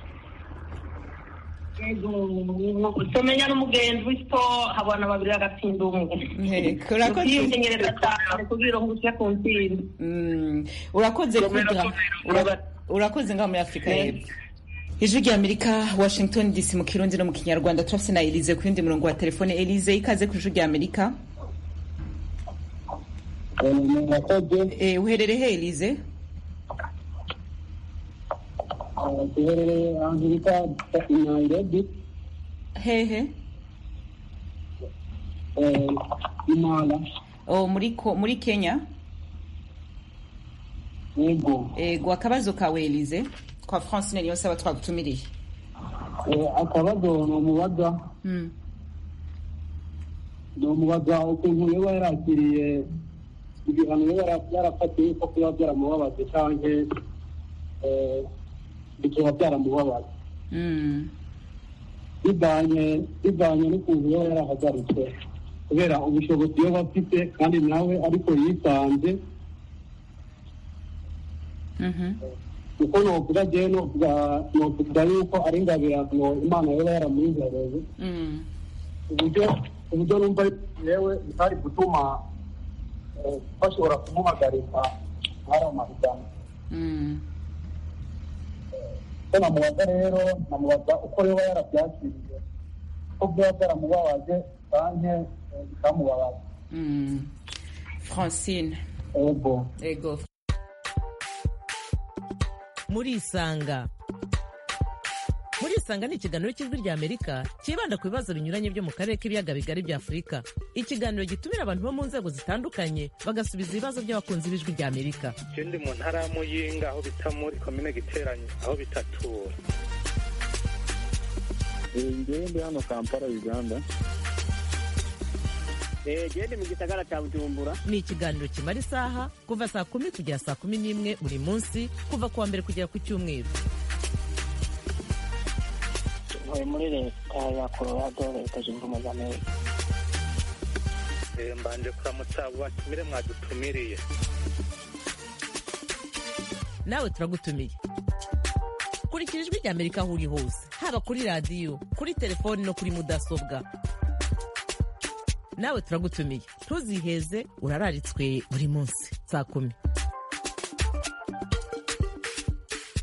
tumenya n'umugenzi w'isito habona babiri agatsinda umwe ukiyongereza cyane kugira ngo usye ku ntsinzi urakoze kudra urakoze ngaha muri afurika y'epfo ijwi rya amerika washington dc mu kirundi no mu kinyarwanda turafise na elize ku yundi murongo wa telefone elize ikaze ku ijwi rya amerika uherere he elize duherereye ahantu bita nairobi hehe imana muri muri kenya yego ego akabazo kawe elize kwa francine niyo saba twagutumiriye akabazo ni umubaza ni umubaza ukuntu yaba yarakiriye ibihano yaba yarafatiwe ko kuba byaramubabaje cyangwa bikaba byaramubabaje bivanye bivanye n'ukuntu yaba yarahagaritswe kubera ubushobozi yaba afite kandi nawe ariko yisanze kuko novuga jewe novuga yuko ari ingabirano imana yaba yaramwihereye uburyo uburyo numva yewe bitari gutuma bashobora kumuhagarika hari amahiganwa ko namubaza rero namubaza uko yaba yarabyakiriye ko byaba byaramubabaje canke bikamubabaza francine ego ego murisanga murisanga ni ikiganiro cy'ijwi rya amerika cyibanda ku bibazo binyuranye byo mu karere k'ibiyaga bigari bya afurika ikiganiro gitumira abantu bo mu nzego zitandukanye bagasubiza ibibazo by'abakunzi b'ijwi rya amerika ikindi mu ntara ya muyinga aho bita muri komine giteranye aho bitatura ngewe ndi hano kampala uganda gende mu gisagara cya bujumbura ni ikiganiro kimara isaha kuva saa kumi kugera saa kumi n'imwe buri munsi kuva ku wa mbere kugera ku cyumweru ntuye muri leta ya colorado leta zunze ubumwe za amerika mbanje kuramutsa abo batumire mwadutumiriye nawe turagutumiye kurikira ijwi rya amerika aho uri hose haba kuri radiyo kuri telefoni no kuri mudasobwa nawe turagutumiye ntuziheze urararitswe buri munsi saa kumi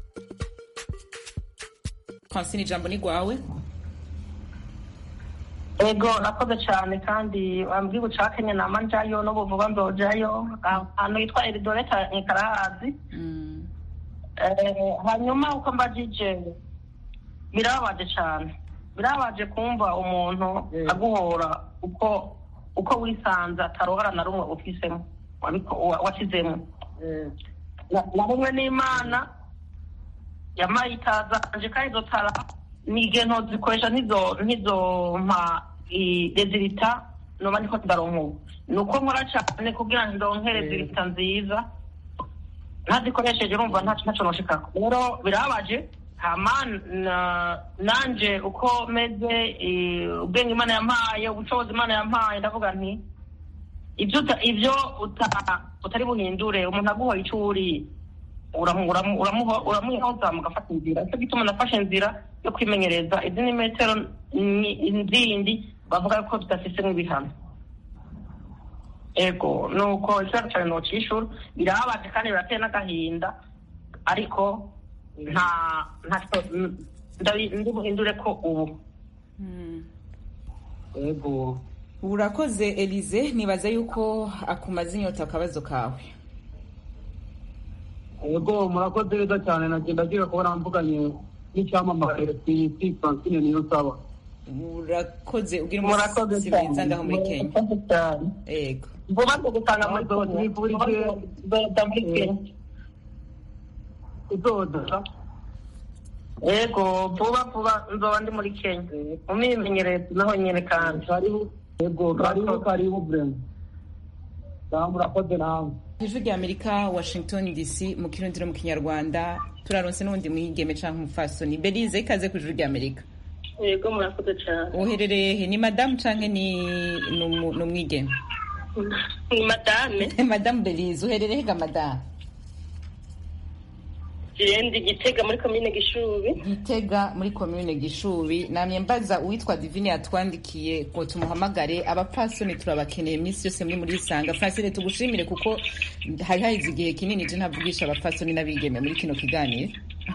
francine ijambo ni rwawe ego nakoze cyane kandi wambwiye uca kenya nama njayo n'ubu vuba nzojayo ahantu hitwa eridoreta nkarahazi Eh, hanyuma uko mbajije birababaje cyane birababaje kumva umuntu aguhora uko uko wisanze ataruhara na rumwe ufisemo wabiko- wa- washyizemo Na- na rumwe n'imana yamaye itazanje kandi izo tara ni igihe ntozikoresha ntizo ntizompa rezilita noba ndiko ndaronka ubu ni uko nkora cyane kugira ngo ndonke rezilita nziza ntazikoresheje urumva ntaco ntaco noshikako rero birababaje hama na- nanje uko meze eh, ubwenge imana yampaye ubushobozi imana yampaye ndavuga nti ibyo uta- ibyo uta- utari buhindure umuntu aguhoye ico uri uramu- uramu- uramuho- uramuhoza mugafata inzira nicyo gituma nafashe inzira yo kwimenyereza izindi metero ni- zindi bavuga ko tudafise nk'ibihano ego nuko ikibazo cyawe nocishura birababaje kandi birateye n'agahinda ariko nta ntacyo ndabi- ndi buhindure ko ubu ego urakoze elize nibaza yuko akumaze inyota akabazo kawe yego murakoze neza cyane nagenda agira kubona mvuganye n'icyamamare ku isi francine niyo saba urakoze ugira Murakoze umunsi cyane. mwiza ngaho muri kenya Murakoze cyane ego vuba nzo gusanga muri Nzoba tubifurije Nzoza muri Kenya. uzoza yego vuba vuba nzoba ndi muri kenya mu myimenyerezo naho nyine kandi yego karibu karibu brema sawa murakoze namwe ijwi rya amerika washington dc mu kirundi no mu kinyarwanda turaronse n'ubundi mwigeme canke umufasoni belize ikaze ku ijwi rya amerika yego murakoze cyane uherereye he ni madamu canke ni ni umu- ni umwigeme ni madame madamu belize uherereye he ga madamu zirendi gitega muri komine gishubi gitega muri komune gishubi namye mbaza uwitwa divine yatwandikiye ngo tumuhamagare abapfasoni turabakeneye iminsi yose muri muri isanga francine tugushimire kuko hari haheze igihe kinini je ntavugisha abapfasoni n'abigeme muri kino kiganiro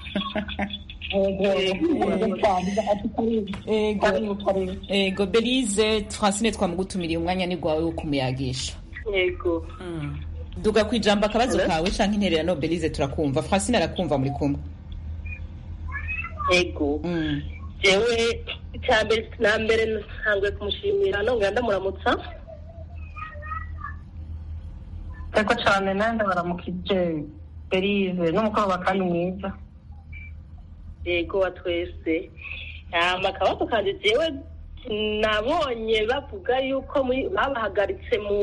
Ego. ego belize francine twamugutumiriye umwanya ni gwawe wo kumuyagisha yego duga ku ijambo akabazo kawe canke intererano belize turakumva francine arakumva muri kumwe yego jewe icya mbere na mbere ntanguye kumushimira nongera ndamuramutsa ariko cyane nanjye baramukije berize n'umukobwa kandi mwiza yego wa twese hama akabazo kanje jewe nabonye bavuga yuko muri- babahagaritse mu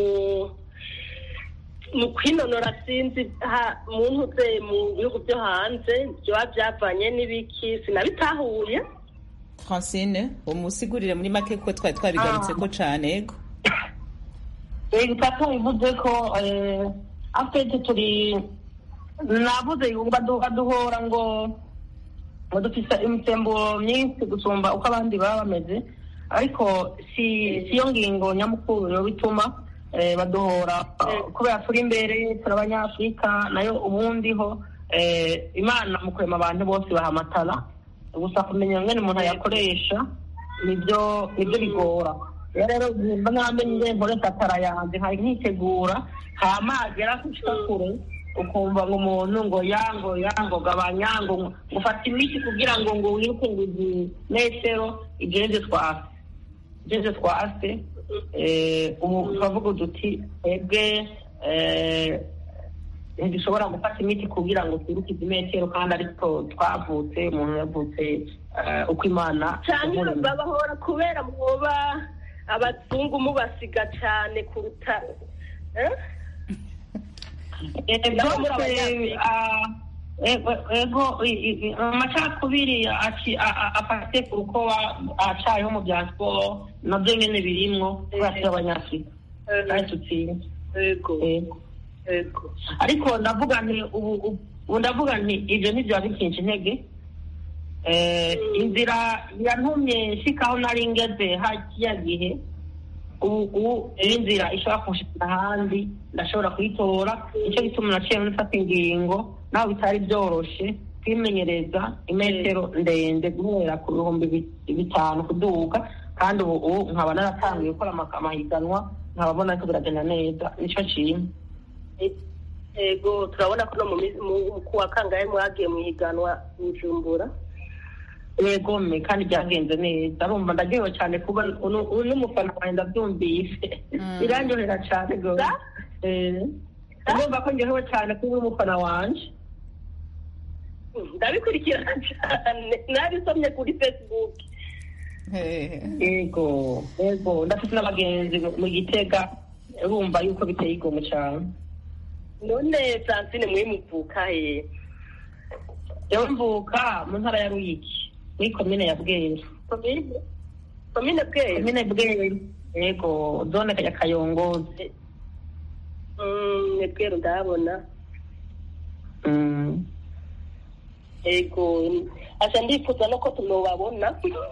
mu kwinonora sinzi ha- mu ntuze mu bihugu byo hanze byoba byavanye n'ibiki sinabitahuye francine umusigurire muri make kuko twari twabigarutseko cane ego yego papa bivuze ko eh, afete turi navuze ngo badu- baduhora ngo ngo dufise imisemburo myinshi gusumba uko abandi baba bameze ariko si si yo ngingo nyamukuru yo bituma eh, baduhora kubera turi imbere turi abanyafurika nayo ubundi ho eh, imana mu kurema abantu bose bahamatara gusa kumenya ngene umuntu ayakoresha nibyo nibyo bigora rero rero mba namenye nkoresha atara yanjye nkari nkitegura hama hagera gushika kure ukumva ngo umuntu ngo yango yango gabanya ngo ufata imiti kugira ngo ngo wiruke ngo izi metero igende twase igende twase eh, ubu turavuga uduti twebwe eh, ntidushobora gufata imiti kugira ngo twiruke izi metero kandi ariko twavutse umuntu yavutse eh, uko imana cyane yamuremye. babahora kubera mwoba abazungu mubasiga cyane kuruta eh? ego amacakubiri aci- a- a- afate ku ruko acayeho mu bya siporo nabyo nyine birimwo kubera turi abanyafurika kandi tutsinze Ego. Ego. ariko ndavuga nti ubu ubu- ubu ndavuga nti ibyo ntibyo bikinje intege Eh, inzira yantumye nshikaho nari ngeze hakiya gihe ubu ubu iyo inzira ishobora kunshikira ahandi ndashobora kuyitora nicyo gituma naciye nfata ingingo naho bitari byoroshe kwimenyereza imetero ndende guhera ku bihumbi bi- bitanu kuduga kandi ubu ubu nkaba naratangiye gukora ama- amahiganwa nkaba mbona ko biragenda neza nicyo nshima ego turabona ko no mu minsi- mu- ku wa kangahe mwagiye mu ihiganwa bujumbura yego me kandi byagenze neza urumva ndaryohewe cyane kuba unu- uyu n'umufana wanjye ndabyumvise birandyohera cyane rwose Eh, ndumva ko ndyohewe cyane kuba uri umufana wanje ndabikurikirana cyane nabisomye kuri facebook yego yego ndafite n'abagenzi mu- mu gitega urumva yuko biteye igomwe cyane none francine mwe muvuka he yewe mvuka mu ntara ya ruyigi muri komine ya bweru komine komine bweru komine bweru yego zone ya kayongozi Mm, ni bweru ndabona Mm. ego asa ndifuza no ko tunobabona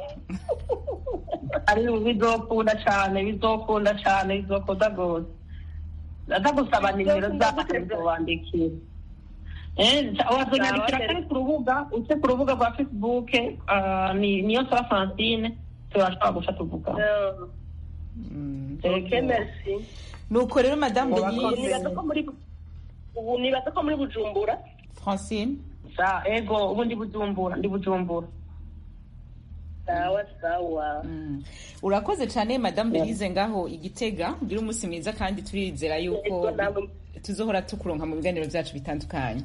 ari bizokunda cyane bizokunda cyane bizokunda rwose ndagusaba nimero zacu nzobandikira wazonyandikira kari ku rubuga uce ku rubuga rwa facebook ah, ni niyo nsaba francine turashobora guca tuvuga ok merci nuko rero madamu Ubu denise nibaza ko muri ubu nibaza ko muri bujumbura francine sa ego ubu ndi bujumbura ndi bujumbura sawa sawa urakoze cyane madamu denise ngaho igitega ugira umunsi mwiza kandi turizera yuko tuzohora tukuronka mu biganiro byacu bitandukanye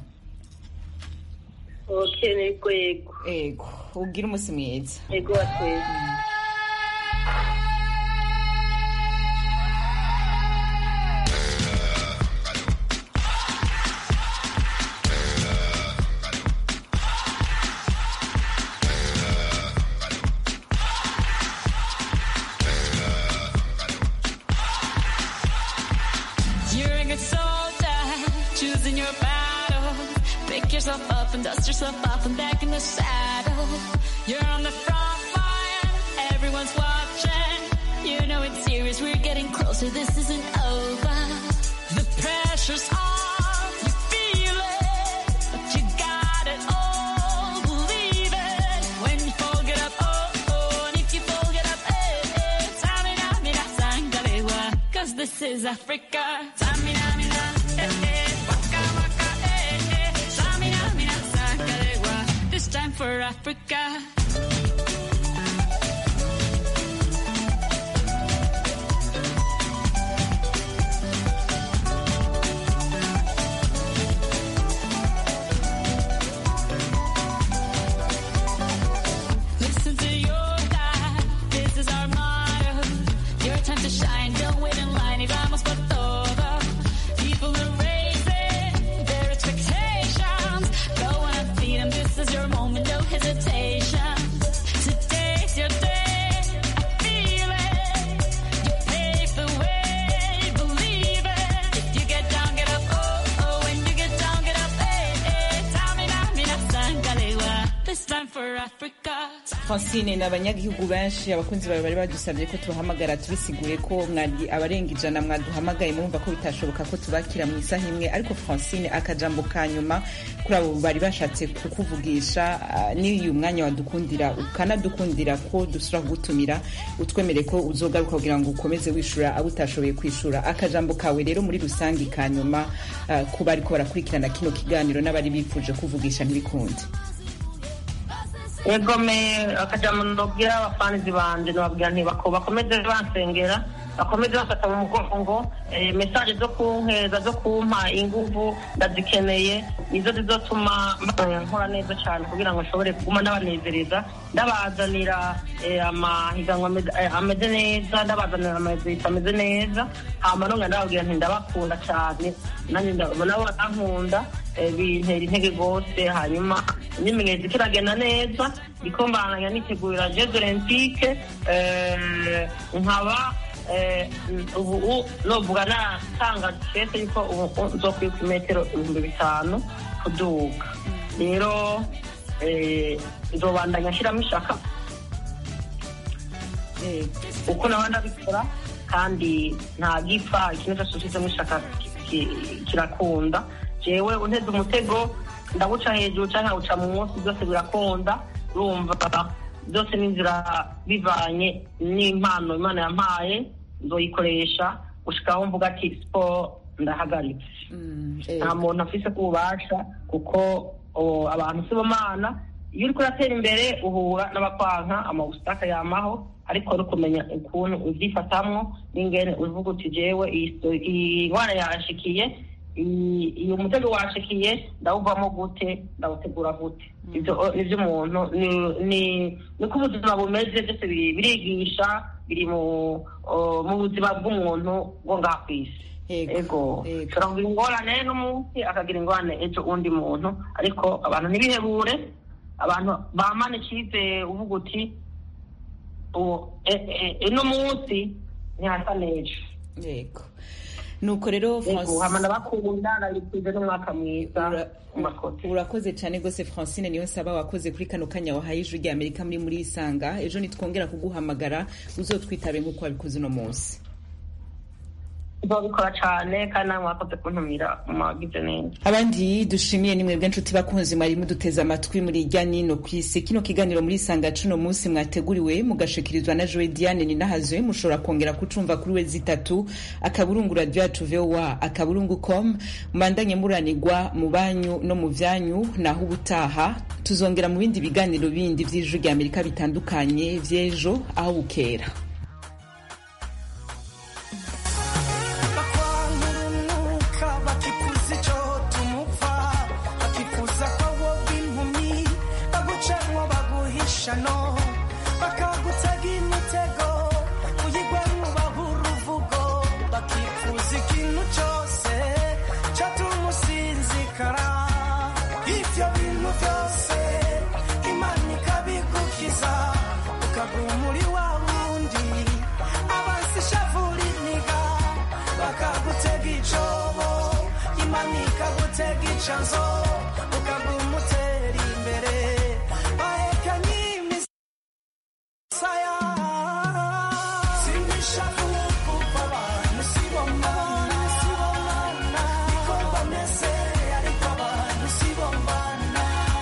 ok nego yego ego ugira umunsi mwiza ego watwese You're a good soldier, choosing your battle. Pick yourself up and dust yourself off and back in the saddle. You're on the front line, everyone's watching. You know it's serious, we're getting closer, this isn't over. The pressure's on, you feel it, but you got it all, believe it. When you fall, get up, oh, oh, and if you fall, get up, eh, eh. Samina, mina, sangalewa, cause this is Africa. Samina, mina, eh, eh, waka, waka, eh, eh. Samina, mina, sangalewa, this time for Africa. Listen to your God, this is our motto. Your time to shine, don't wait in line y vamos por todo. People are raising their expectations. Go on and feed them, this is your moment, no hesitation. Today's your day, I feel it. You pave the way, believe it. If you get down, get up, oh, oh. When you get down, get up, eh, eh. Tamina, mina, sangalewa. This time for Africa. francine ni abanyagihugu benshi abakunzi bawe bari badusabye ko tubahamagara tubisigure ko mwari abarenga ijana mwaduhamagaye murumva ko bitashoboka ko tubakira mu isaha imwe ariko francine akajambo ka nyuma kuri abo bari bashatse kukuvugisha ah, n'iyu mwanya wadukundira ukanadukundira ko dusura kugutumira utwemere ko uzogaruka kugira ngo ukomeze wishura abo utashoboye kwishura akajambo kawe rero muri rusange ka nyuma ah, ku bariko barakurikirana kino kiganiro n'abari bifuje kuvugisha ntibikunde yego me akajambo nobwira abafanizi banje nobabwira nti bako bakomeze bansengera bakomeze bafata mu mugongo eh, mesaje zo kunkeza zo kumpa inguvu ndazikeneye nizo zizotuma eh, nkora neza cyane kugira ngo nshobore kuguma ndabanezereza ndabazanira eh, amahiganwa ameze- eh, ameze neza ndabazanira amazita ameze neza hama nonga ndababwira nti ndabakunda cyane nanjye nda- nabo batankunda eh, bintera intege rwose hanyuma imyimenyerezo kiragenda neza ndiko mbananya nitegurira jeux olympique eh, nkaba eh, ubu novuga natanga kese yuko ubu nzokwiruka imetero ibihumbi bitanu kuduga rero eh, nzobandanya nshyiramo ishaka uko naba ndabikora kandi nta gipfa ikintu cyose ushyizemo ishaka ki- ki- kirakunda jewe unteze umutego ndawuca hejuru cyangwa nkawuca munsi byose birakunda urumva byose n'inzira bivanye n'impano imana yampaye nzoyikoresha gushikaho mvuga ati siporo ndahagaritse nta muntu afise ku bubasha kuko o, abantu si bo mana iyo uriko uratera imbere uhura n'abakwanka amawusitaka yamaho ariko ari ukumenya ukuntu uvyifatamwo n'ingene uvuga uti jewe iyi sto- iyi ngwara yanshikiye iyi- iyo mutego washikiye ndawuvamo gute ndawutegura gute ivyo o, nivyo umuntu ni- ni- niko ubuzima bumeze byose biri- birigisha biri mu o, mu buzima bw'umuntu bwo ngaha kw'isi ego ushobora kugira ingorane n'umunsi akagira ingorane ejo undi muntu ariko abantu ntibihebure abantu bamana icyizere uvuga uti uwo e- e- eno munsi ntihasa n'ejo yego nuko rero Yego, hama ndabakunda nabifurije n'umwaka mwiza murakoze urakoze cyane rwose francine niyo nsaba wakoze kuri kano kanya wahaye ijwi rya amerika muri muri isanga ejo nitwongera kuguhamagara uzotwitabe nk'uko wabikoze uno munsi nzobikora cyane kandi nawe mwakoze kuntumira mwagize neza abandi dushimiye ni mwebwe nshuti bakunzi mwari muduteze amatwi muri irya nino ku isi kino kiganiro muri isanga cuno munsi mwateguriwe mugashikirizwa na joe diane ninahazwe mushobora kongera kucumva kuri we zitatu akaburungu radio yacu voa akaburungu com mubandanye muranigwa mu banyu no mu vyanyu naho ubutaha tuzongera mu bindi biganiro bindi vy'ijwi rya amerika bitandukanye vy'ejo aho bukera bakwangurunuka bakifuza icyo tumupfa bakifuza ko wowe impumyi bagucanwa baguhisha no bakagutega imitego uyigwamo bahura uvugo bakifuza ikintu cyose cyatuma usinzikara ibyo bintu byose imana ikabigukiza ukaguma muri wa wundi abansi shavura iniga bakagutega icobo imana ikagutega icanzo ukaguma utera imbere bahekanye imisaya sinishavu kuko abantu sibomana sibomana niko bameze ariko abantu sibomana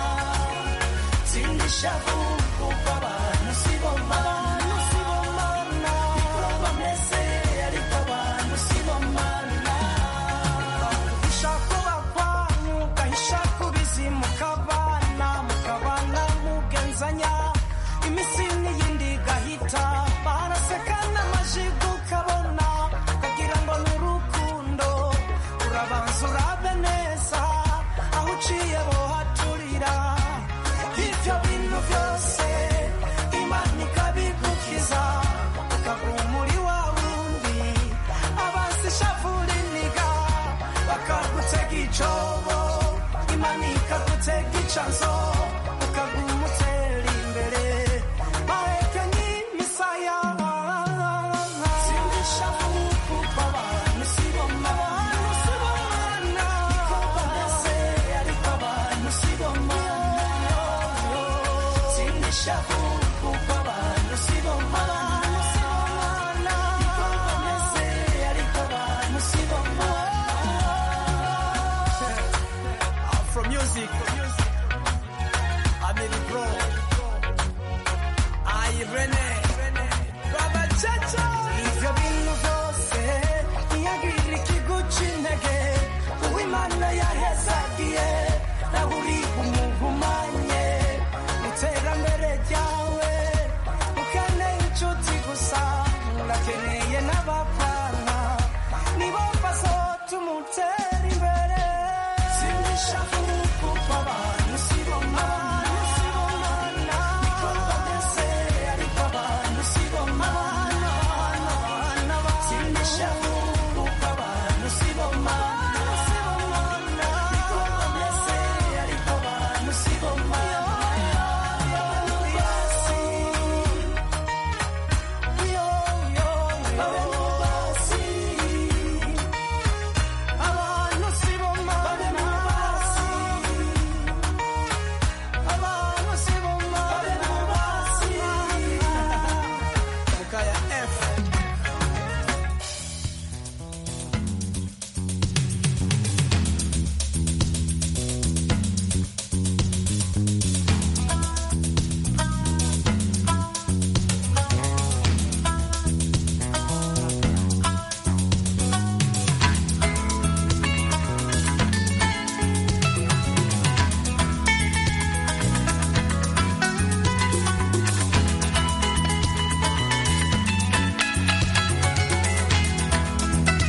sinishavu kuko abantu sibomana sibomana niko bameze ariko abantu sibomana ushaka bakwanyu ugahisha ku bizimu mukabana mukabana mugenzanya iminsi n'iyindi igahita baraseka n'amajigo ukabona ukagira ngo ni urukundo urabanza urabe neza aho uciye bohaturira ibyo bintu byose imana ikabigukiza ukaguma muri wa wundi abansi shavura iniga bakagutega icobo imana ikagutega icanzo